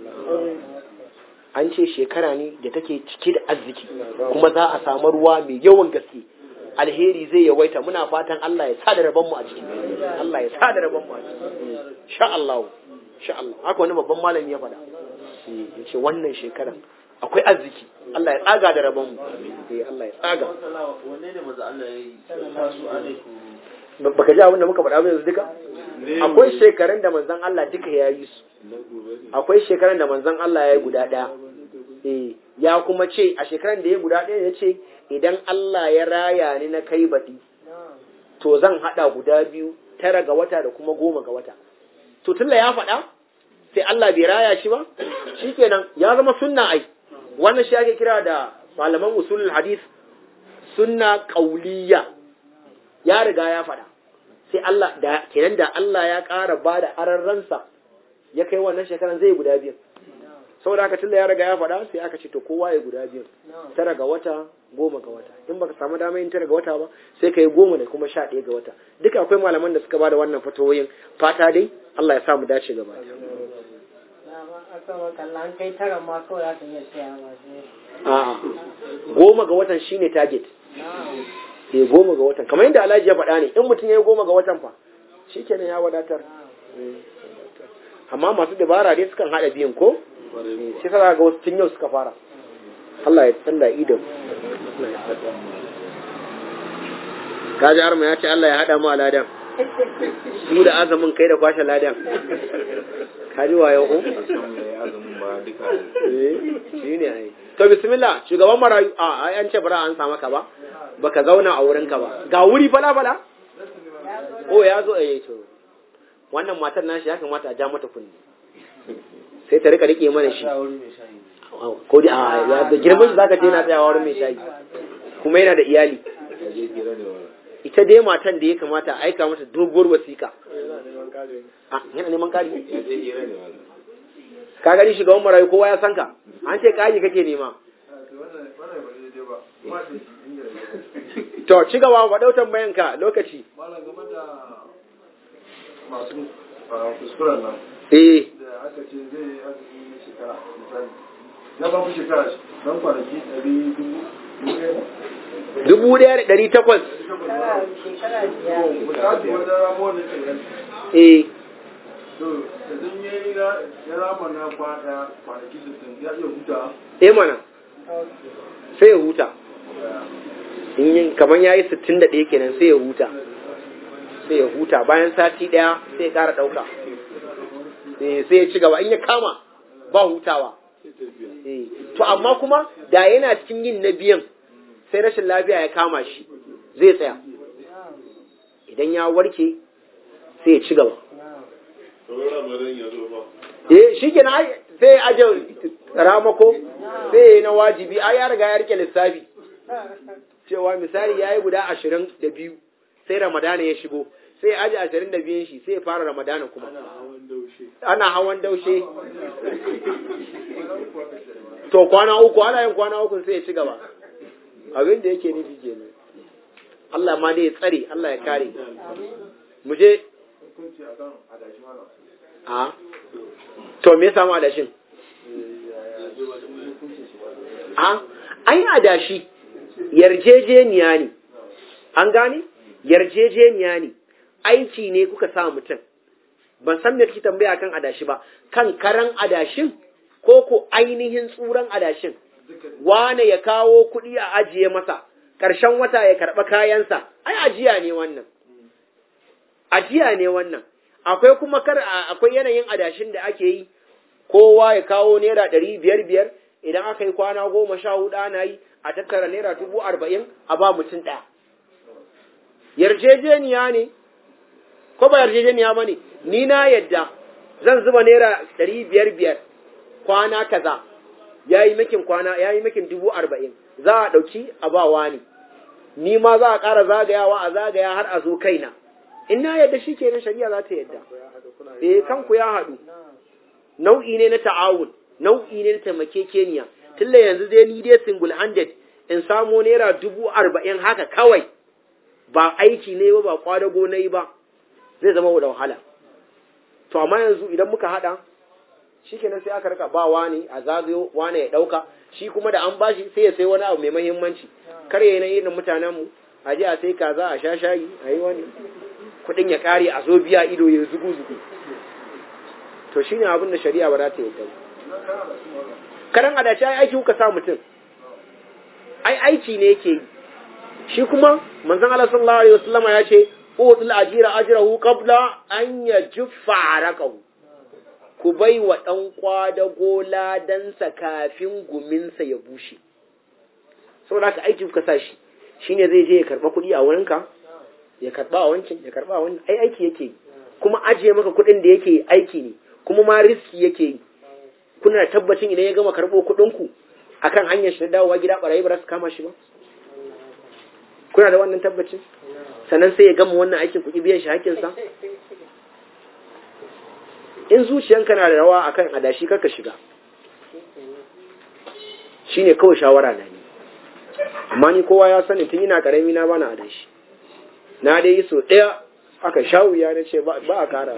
an ce shekara ne da take cike da arziki kuma za a samu ruwa mai yawan gaske alheri zai yawaita muna fatan Allah ya sa da rabon mu a ciki Allah ya sa da rabon mu a ciki sha Allah sha Allah haka wani babban malami ya faɗa ya ce wannan shekaran akwai arziki Allah ya tsaga da rabon mu eh Allah ya tsaga Wanne ne maza Allah ya yi? Masu alaikum. Ba- baka ji abin da muka faɗa ba yanzu duka akwai shekarun da manzon Allah duka ya yi su akwai shekaran da manzon Allah ya yi guda ɗaya eh ya kuma ce a shekaran da ya guda ɗaya ya ce idan Allah ya raya ni na kai baɗi to zan haɗa guda biyu tara ga wata da kuma goma ga wata to tunda ya faɗa sai Allah bai raya shi ba shikenan ya zama sunna ai wannan shi ake kira da malaman usulul hadith sunna qauliyya ya riga ya faɗa sai Allah da kenan da Allah ya ƙara ba da ararransa ya kai wannan shekaran zai guda biyu saboda haka tunda ya riga ya faɗa sai aka ce to kowa ya guda biyu tara ga wata goma ga wata in baka samu damar yin tara ga wata ba sai ka yi goma da kuma sha ɗaya ga wata duka akwai malaman da suka ba da wannan fatoyin fata dai Allah ya samu dace gaba ɗaya. dama aka makalla an kai tara ma kawai za ka iya siya masu a'a goma ga watan shine target na'am eh goma ga watan kamar yadda Alhaji ya faɗa ne in mutum ya yi goma ga watan fa shikenan ya wadatar amma masu dabara dai sukan haɗa biyan ko shi sa ga wasu tun yau suka fara Allah ya tsalla idan kaji arma ya ce Allah ya haɗa mu a ladan su da azumin kai da kwashe ladan kaji wayo ko Eh, shi ne ai to bismillah shugaban marayu a ai an ce bara an sa maka ba baka zauna a wurinka ba ga wuri fala fala oh ya zo eh to wannan matar nashi ya kamata a ja mata kunni sai ta rika rike mana shi ko dai a da girman shi zaka je na tsayawa wurin mai shayi kuma yana da iyali ita dai matan da ya kamata a aika mata doguwar wasiƙa a yana neman kari ka gani shugaban marayu kowa ya san ka an ce kari kake nema to ci gaba ba dautan bayan ka lokaci malam game da masu kuskuren nan eh da aka ce zai yi azumi na shekara misali na ba ku shekara don kwanaki ɗari dubu dubu ɗaya ne? dubu ɗaya da ɗari takwas shekara shekara biyar misali wata ramuwar da ke yanzu eh to idan ya yi na- ya rama na kwana kwanaki sittin ya iya huta eh mana sai ya huta in yin kamar ya yi sittin da ɗaya kenan sai ya huta sai ya huta bayan sati ɗaya sai ya ƙara ɗauka Eh, sai ya ci gaba in ya kama ba hutawa Eh, to amma kuma da yana cikin yin na biyan sai rashin lafiya ya kama shi zai tsaya idan ya warke sai ya ci gaba Sauran Ramadan ya zo ba. eh shi kenan ai sai ya aje ramako sai ya yi na wajibi ai ya riga ya rike lissafi cewa misali ya yi guda ashirin da biyu sai ramadana ya shigo sai ya aje ashirin da biyun shi sai ya fara ramadana kuma ana hawan daushe to kwana uku ana yin kwana uku sai ya ci gaba abin da yake nufi kenan Allah ma dai ya tsare Allah ya kare mu je hukunci a kan adashi mana a to me ya samu adashin a ai adashi yarjejeniya ne an gane yarjejeniya ne aiki ne kuka sa mutum ban san me kike tambaya kan adashi ba kan karan adashin ko ko ainihin tsuran adashin wane ya kawo kuɗi a ajiye masa ƙarshen wata ya karɓa kayansa ai ajiya ne wannan ajiya ne wannan akwai kuma kar akwai yanayin adashin da ake yi kowa ya kawo naira ɗari biyar biyar idan aka yi kwana goma sha hudu ana yi a tattara naira dubu arba'in a ba mutum ɗaya yarjejeniya ne ko ba yarjejeniya ba ne ni na yadda zan zuba naira ɗari biyar biyar kwana kaza ya yi makin kwana ya yi makin dubu arba'in za a ɗauki a ba wani ni ma za a ƙara zagayawa a zagaya har a zo kaina in na yadda shi kenan shari'a za ta yadda eh kanku ya haɗu nau'i ne na ta'awun nau'i ne na taimakekeniya tunda yanzu dai ni dai single handed in samo naira dubu arba'in haka kawai ba aiki ne ba ba kwadago na yi ba zai zama da wahala to amma yanzu idan muka haɗa shi kenan sai aka rika ba wani a zagayo wani ya ɗauka shi kuma da an bashi sai ya sai wani abu mai mahimmanci kar ya yi na irin mutanenmu a je a sai kaza a sha shayi a yi wani kuɗin ya ƙare a zo biya ido ya zugu zugu to shine abin da shari'a ba za ta yi karan adashi ai aiki kuka sa mutum ai aiki ne yake yi shi kuma manzon Allah sallallahu alaihi wasallam ya ce udul ajira ajrahu qabla an yajfa araqahu ku bai wa dan kwadago ladansa kafin guminsa ya bushe saboda haka aiki kuka sa shi shine zai je ya karba kuɗi a wurinka ya karba a wancan ya karba a wannan ai aiki yake yi kuma ajiye maka kuɗin da yake aiki ne kuma ma riski yake yi kuna da tabbacin idan ya gama karɓo kuɗinku akan hanyar shi na dawowa gida ɓarayi ba za su kama shi ba kuna da wannan tabbacin sannan sai ya gama wannan aikin kuɗi biyan shi hakkinsa in zuciyanka na da rawa akan adashi karka shiga shine kawai shawara na ni amma ni kowa ya sani tun ina karami na bana adashi na dai yi so ɗaya aka sha wuya na ce ba a kara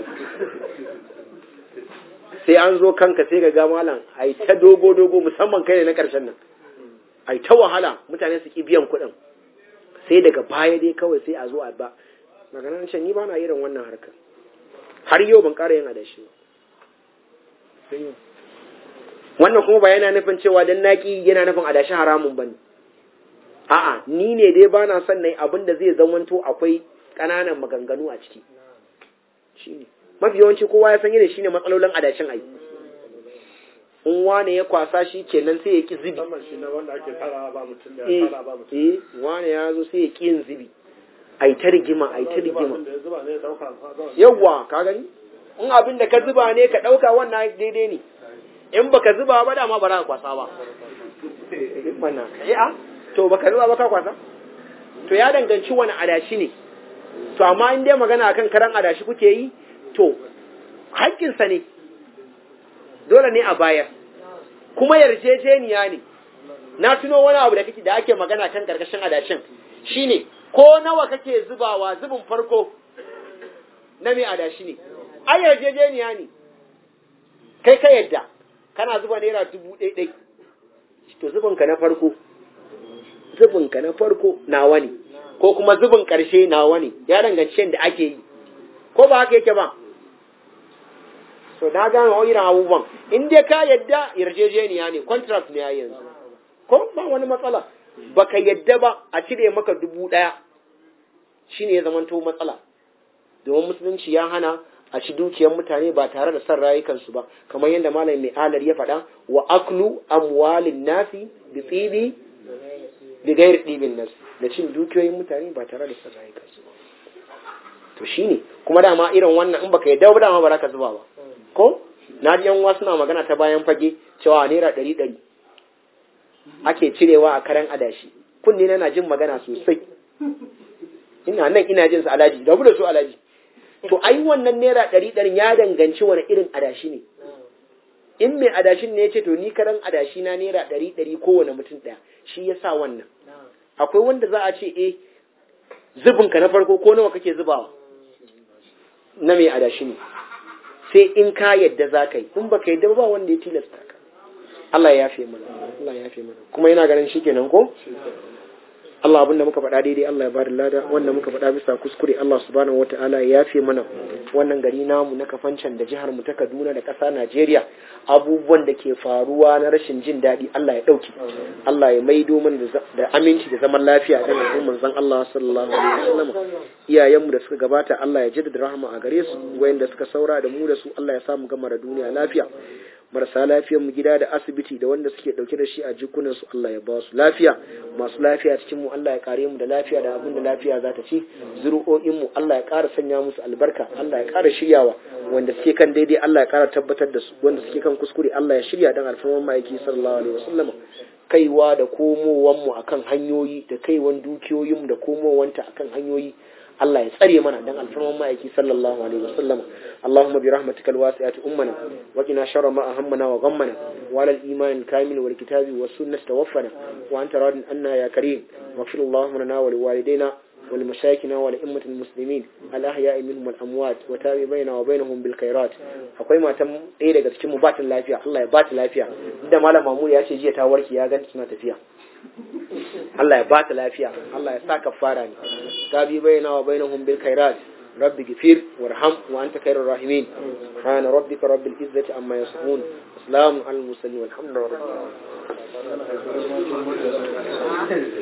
sai an zo kanka sai ga ga malam ai ta dogo dogo musamman kai ne na karshen nan ai ta wahala mutane su ki biyan kuɗin sai daga baya dai kawai sai a zo a ba magana ce ni ba na irin wannan harkar har yau ban ƙara yin adashi ba wannan kuma ba yana nufin cewa dan naki yana nufin adashi haramun bane a'a ni ne dai ba na son nayi abin da zai zamanto akwai ƙananan maganganu a ciki shine mafi yawanci kowa ya san irin shine matsalolin adashin ai in wane ya kwasa shi kenan sai ya ki zibi musamman shi na wanda ake tara ba mutum da eh tara ba mutum eh wane ya zo sai ya ki yin zibi ai ta rigima ai ta rigima da ya zuba ne ya dauka yawwa ka gani in abin da ka zuba ne ka ɗauka wannan daidai ne in baka zuba ba dama ba za ka kwasa ba mana eh a to baka zuba ba ka kwasa to ya danganci wani adashi ne to amma in dai magana akan karan adashi kuke yi to haƙƙinsa ne dole ne a bayar kuma yarjejeniya ne na tuno wani abu da kake da ake magana kan karkashin adashin shine ko nawa kake zubawa zubin farko na mai adashi ne ai yarjejeniya ne kai ka yadda kana zuba naira dubu ɗai ɗai to zubinka na farko zubinka na farko nawa ne ko kuma zubin ƙarshe nawa ne ya danganci yadda ake yi ko ba haka yake ba so na gane wa irin abubuwan in dai ka yadda yarjejeniya ne contract ne ya yanzu ko ba wani matsala baka yadda ba a cire maka dubu ɗaya shine ya zamanto matsala domin musulunci ya hana a ci dukiyar mutane ba tare da son rayukansu ba kamar yadda malam mai alar ya faɗa wa aklu amwalin nasi bi tsibi bi gairi ɗibin nasi da cin dukiyoyin mutane ba tare da son rayukansu ba to shine kuma dama irin wannan in baka yadda ba dama ba za ka zuba ba ko na ji yan suna magana ta bayan fage cewa naira ɗari ɗari ake cirewa a karen adashi kunne na jin magana sosai ina nan ina jin su alaji da da su alaji to ai wannan naira ɗari ɗarin ya danganci wani irin adashi ne in mai adashin ne ya ce to ni karen adashi na naira ɗari ɗari kowane mutum ɗaya shi ya sa wannan akwai wanda za a ce eh zubinka na farko ko nawa kake zubawa na mai adashi ne sai in ka yadda za ka yi in baka yadda ba wanda ya tilasta ka Allah ya yafe mana Allah ya yafe mana kuma yana ganin shikenan ko Allah abinda muka faɗa daidai Allah ya bada lada wanda muka faɗa bisa kuskure Allah subhanahu wataala ya yafe mana wannan gari namu na kafancan da jihar mu ta Kaduna da ƙasa Najeriya abubuwan da ke faruwa na rashin jin daɗi Allah ya ɗauki Allah ya maido mana da aminci da zaman lafiya da al'ummar zan Allah sallallahu alaihi wasallam iyayenmu da suka gabata Allah ya jaddada rahama a gare su wayanda suka saura da mu da su Allah ya samu gama da duniya lafiya marasa lafiyar mu gida da asibiti da wanda suke dauke da shi a jikunan su Allah ya ba su lafiya masu lafiya cikin mu Allah ya kare mu da lafiya da abin da lafiya za ta ci zuru'o'in mu Allah ya ƙara sanya musu albarka Allah ya ƙara shiryawa wanda suke kan daidai Allah ya ƙara tabbatar da su wanda suke kan kuskure Allah ya shirya dan alfarman ma'aiki sallallahu alaihi wasallam kaiwa da komowan mu akan hanyoyi da kaiwan dukiyoyin mu da komowanta akan hanyoyi Allah ya tsare mana dan alfarman ma'aiki sallallahu alaihi wasallam Allahumma bi rahmatikal wasi'ati ummana wa qina sharra ma ahammana wa ghammana wa ala al-iman kamil wal kitabi was sunnah tawaffana wa anta radin anna ya karim wa fil Allahumma lana wa liwalidayna ولمشايخنا ولأمة المسلمين الأحياء منهم والأموات وتابع بيننا وبينهم بالخيرات akwai matan ɗaya daga cikin mu ba ta lafiya Allah ya ba ta lafiya inda malam Mamuri ya ce jiya ta warke ya ganta suna tafiya Allah ya ba ta lafiya Allah ya sa kafara ne gabi baina wa bainahum bil khairat rabbi gifir warham wa anta khairur rahimin subhana rabbika rabbil izzati amma yasifun salamun alal mursalin walhamdulillahi rabbil alamin